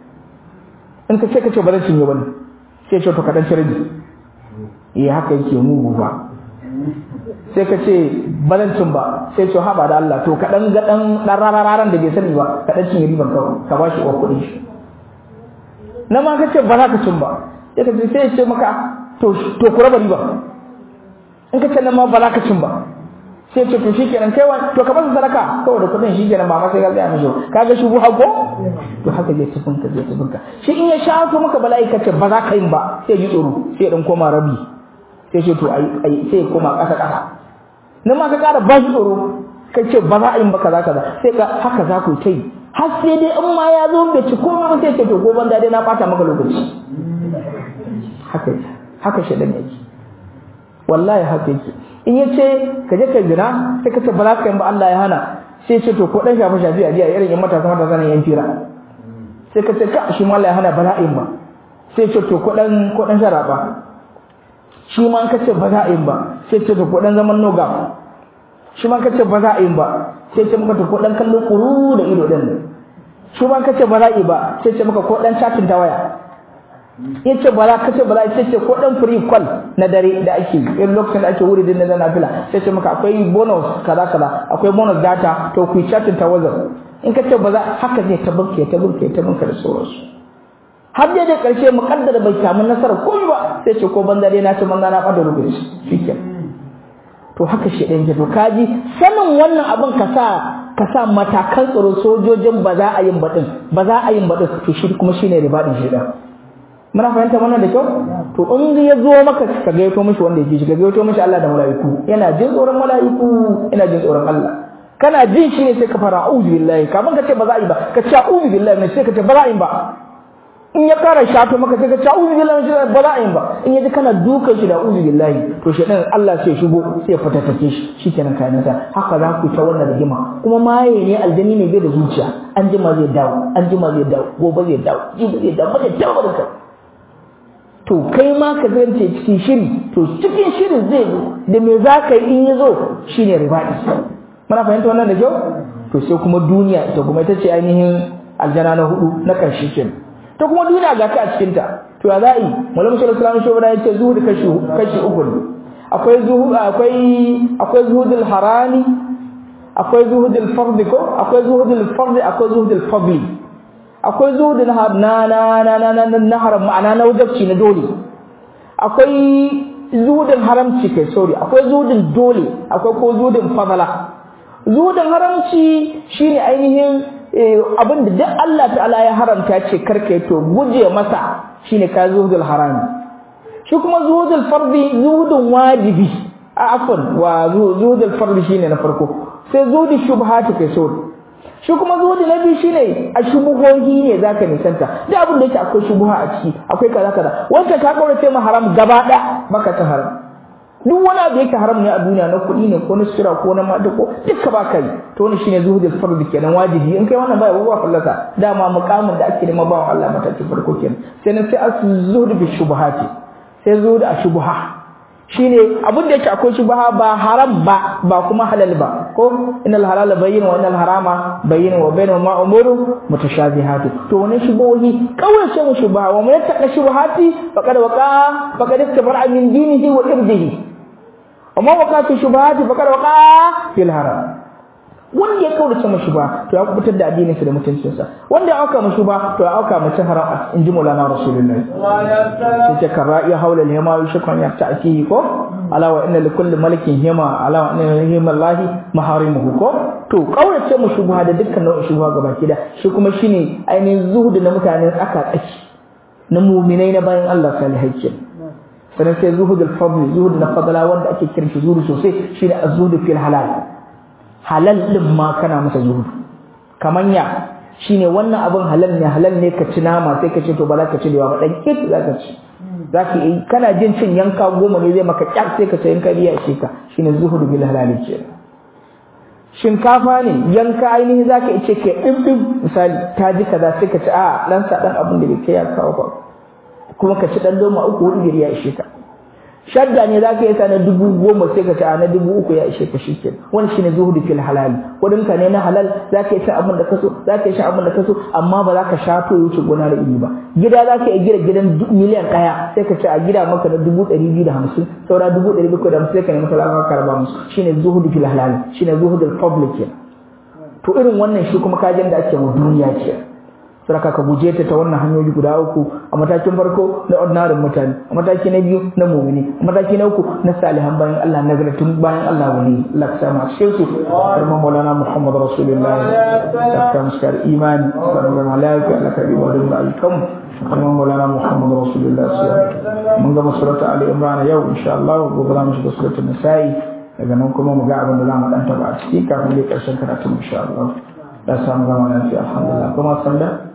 in ka ce ka ce ba zan cinye ba ne sai ce to ka ɗan cire eh haka yake mugu ba sai ka ce balancin ba sai ce haba da Allah to kaɗan ga ɗan ɗan rarararan da bai sani ba ka ɗan cinye riban kawai ka ba shi wa kuɗin shi na ma ka ce ba za ka cin ba sai ka ce sai ya ce maka to to ku raba riba in ka ce nan ma ba za ka cin ba sai ce to shikenan kai wani to ka masa sadaka saboda kuɗin shikenan ba ma sai ka tsaya mishi kaga shi buha ko to haka zai tufin ka zai tufin ka shi in ya shafa maka bala'i ka ce ba za ka yin ba sai ji tsoro sai dan koma rabi sai ce to ai sai koma ƙasa ƙasa nan ma ka ƙara ba shi tsoro kai ce ba za a yi ba kaza kaza sai ka haka za ku tai har sai dai in ma ya zo bai ci komai ba sai ce to ko banza dai na bata maka lokaci haka haka shedan yake wallahi haka yake in ya ce ka je ka zina sai ka ce ba za ka yi ba Allah ya hana sai ce to ko dan shafa shafi a jiya irin yan matasa matasa nan yan fira sai ka ce ka shi ma Allah ya hana bala'in ba sai ce to ko dan ko dan sharaba shi ma ka ce ba za a yi ba sai ce to ko dan zaman noga shi ma ka ce ba za a yi ba sai ce maka to ko dan kallo kuru da ido din shi ma ka ce ba za a yi ba sai ce maka ko dan chatin ta waya in ce ba za ka ce ba za sai ce ko dan free call na dare da ake in lokacin da ake wuri din na nafila sai ce maka akwai bonus kaza kaza akwai bonus data to ku chatin ta wazar in ka ce ba za haka zai ta bunke ta bunke ta bunke da sauransu har dai da karshe mukaddar bai samu nasara ko ba sai ce ko banza dai na ce banza na fada rubuce shikenan to haka shi ɗan to kaji sanin wannan abin ka sa ka sa matakan tsaro sojojin ba za a yin baɗin ba za a yin baɗin to shi kuma shine ribaɗin shi ɗan muna fahimta wannan da kyau to in ya zo maka ka gaito mishi wanda yake shi ka gaito mishi Allah da mala'iku yana jin tsoron mala'iku yana jin tsoron Allah kana jin shi ne sai ka fara a'udhu billahi kafin ka ce ba za a yi ba ka ce a'udhu billahi ne sai ka ce ba za a yi ba in ya kara shato maka sai ka ce a'udhu billahi ne ba za a yi ba in ya ji kana dukan shi da a'udhu billahi to shedan Allah sai shigo sai ya fatattake shi shikenan kai nasa haka za ku ta wannan rigima kuma maye ne aljani ne bai da zuciya an jima zai dawo an jima zai dawo gobe zai dawo jibi zai dawo ba zai dawo da kai to kai ma ka zance cikin shiri to cikin shirin zai zo da me za ka yi in ya zo shine ribaɗi muna fahimta wannan da kyau to sai kuma duniya ita kuma ita ce ainihin aljana na hudu na ƙarshe ke ta kuma duniya ga ka a cikin ta to ya za a yi malamu sallallahu alaihi wasallam ya ce zuhudu kashi kashi uku ne akwai zuhud akwai akwai zuhudul harami akwai zuhudul fardi ko akwai zuhudul fardi akwai zuhudul fadli akwai zuhudin na na na na na na haram ma'ana na wajabci na dole akwai zuhudin haramci kai sorry akwai zuhudin dole akwai ko zuhudin fadala zuhudin haramci shine ainihin abin da duk Allah ta'ala ya haramta ce karka to guje masa shine ka zuhudul harami shi kuma zuhudul fardi zuhudin wajibi a afwan wa zuhudul fardi shine na farko sai zuhudul shubhati kai sorry shi kuma zuhudi na biyu shine a shubuhohi ne zaka nisanta da abin da yake akwai shubuha a ciki akwai kaza kaza wanda ka kaurace ma haram gaba ɗaya baka ta haram duk wani abu yake haram ne a duniya na kuɗi ne ko na sira ko na mata ko duka ba kai to wannan shine zuhudul fardi kenan wajibi in kai wannan ba ba fallasa dama muqamin da ake nema bawan Allah matakin farko kenan sai na sai az-zuhud bi shubuhati sai zuhud a shubuha shine abin da yake akwai shubha ba haram ba ba kuma halal ba ko innal halala bayyin wa innal harama bayyin wa bainahuma umuru mutashabihatu to wannan shubuhi kawai sai mu shubha wa man yattaqa shubuhati faqad waqa faqad istabara min dinihi wa irdihi wa man waqa fi shubuhati faqad waqa fil haram wanda ya kaurace mashi ba to ya kubutar da addinin sa da mutuncin sa wanda ya auka mashi ba to ya auka mace haram in ji Maulana Rasulullahi sai ce karra ya haula ne ma shukran ya ta'kihi ko ala wa inna li kulli malikin hima ala wa inna hima Allahi maharimuhu ko to kaurace mu shubha da dukkan nau'in shubha gaba da shi kuma shine ainihin zuhudu na mutanen tsaka tsaki na mu'minai na bayan Allah salihai kenan sannan sai zuhudul fadl zuhud na fadala wanda ake kiran shi zuhudu sosai shine az-zuhud fil halal halal din ma kana masa zuhudu kaman ya shine wannan abin halal ne halal ne ka ci nama sai ka ce to ba za ka ci da ba dan kit za ka ci za ka yi kana jin cin yanka goma ne zai maka kyar sai ka ce yanka riya ce ka shine zuhudu bil halal ce shinkafa ne yanka ainihin za ka ce ke ɗin misali ta ji kaza sai ka ci a ɗan sa ɗan abin da bai kai ya kawo ba kuma ka ci ɗan loma uku hudu ya ishe ka shadda ne zaka yi ta na dubu goma sai ka ci a na dubu uku ya ishe ka shikenan wani shine zuhudu fil halal kudin ka ne na halal zaka yi abin da kaso zaka yi abin da kaso amma ba za ka shato ya wuce gona da iri ba gida zaka yi gida gidan miliyan ɗaya sai ka ci a gida maka na dubu ɗari biyu da hamsin saura dubu ɗari bakwai da hamsin sai ka nemi talaka ka raba musu shine zuhudu fil halal shine zuhudu public to irin wannan shi kuma kajin da ake wa duniya ce saraka ka guje ta ta wannan hanyoyi guda uku a matakin farko na ordinary mutane a mataki na biyu na mu'mini a mataki na uku na salihan bayan Allah nagartun bayan Allah wali Allah ka samu a cikin su karman maulana Muhammad Rasulullah ta ka muskar imani sallallahu alaihi wa sallam wa da alkam karman maulana Muhammad Rasulullah mun ga surata Ali Imran yau insha Allah gobe za mu shiga suratul Nisa'i daga nan kuma mu ga abin da za mu dan taba a ciki kafin dai karshen karatun insha Allah da samu gama lafiya alhamdulillah kuma sanda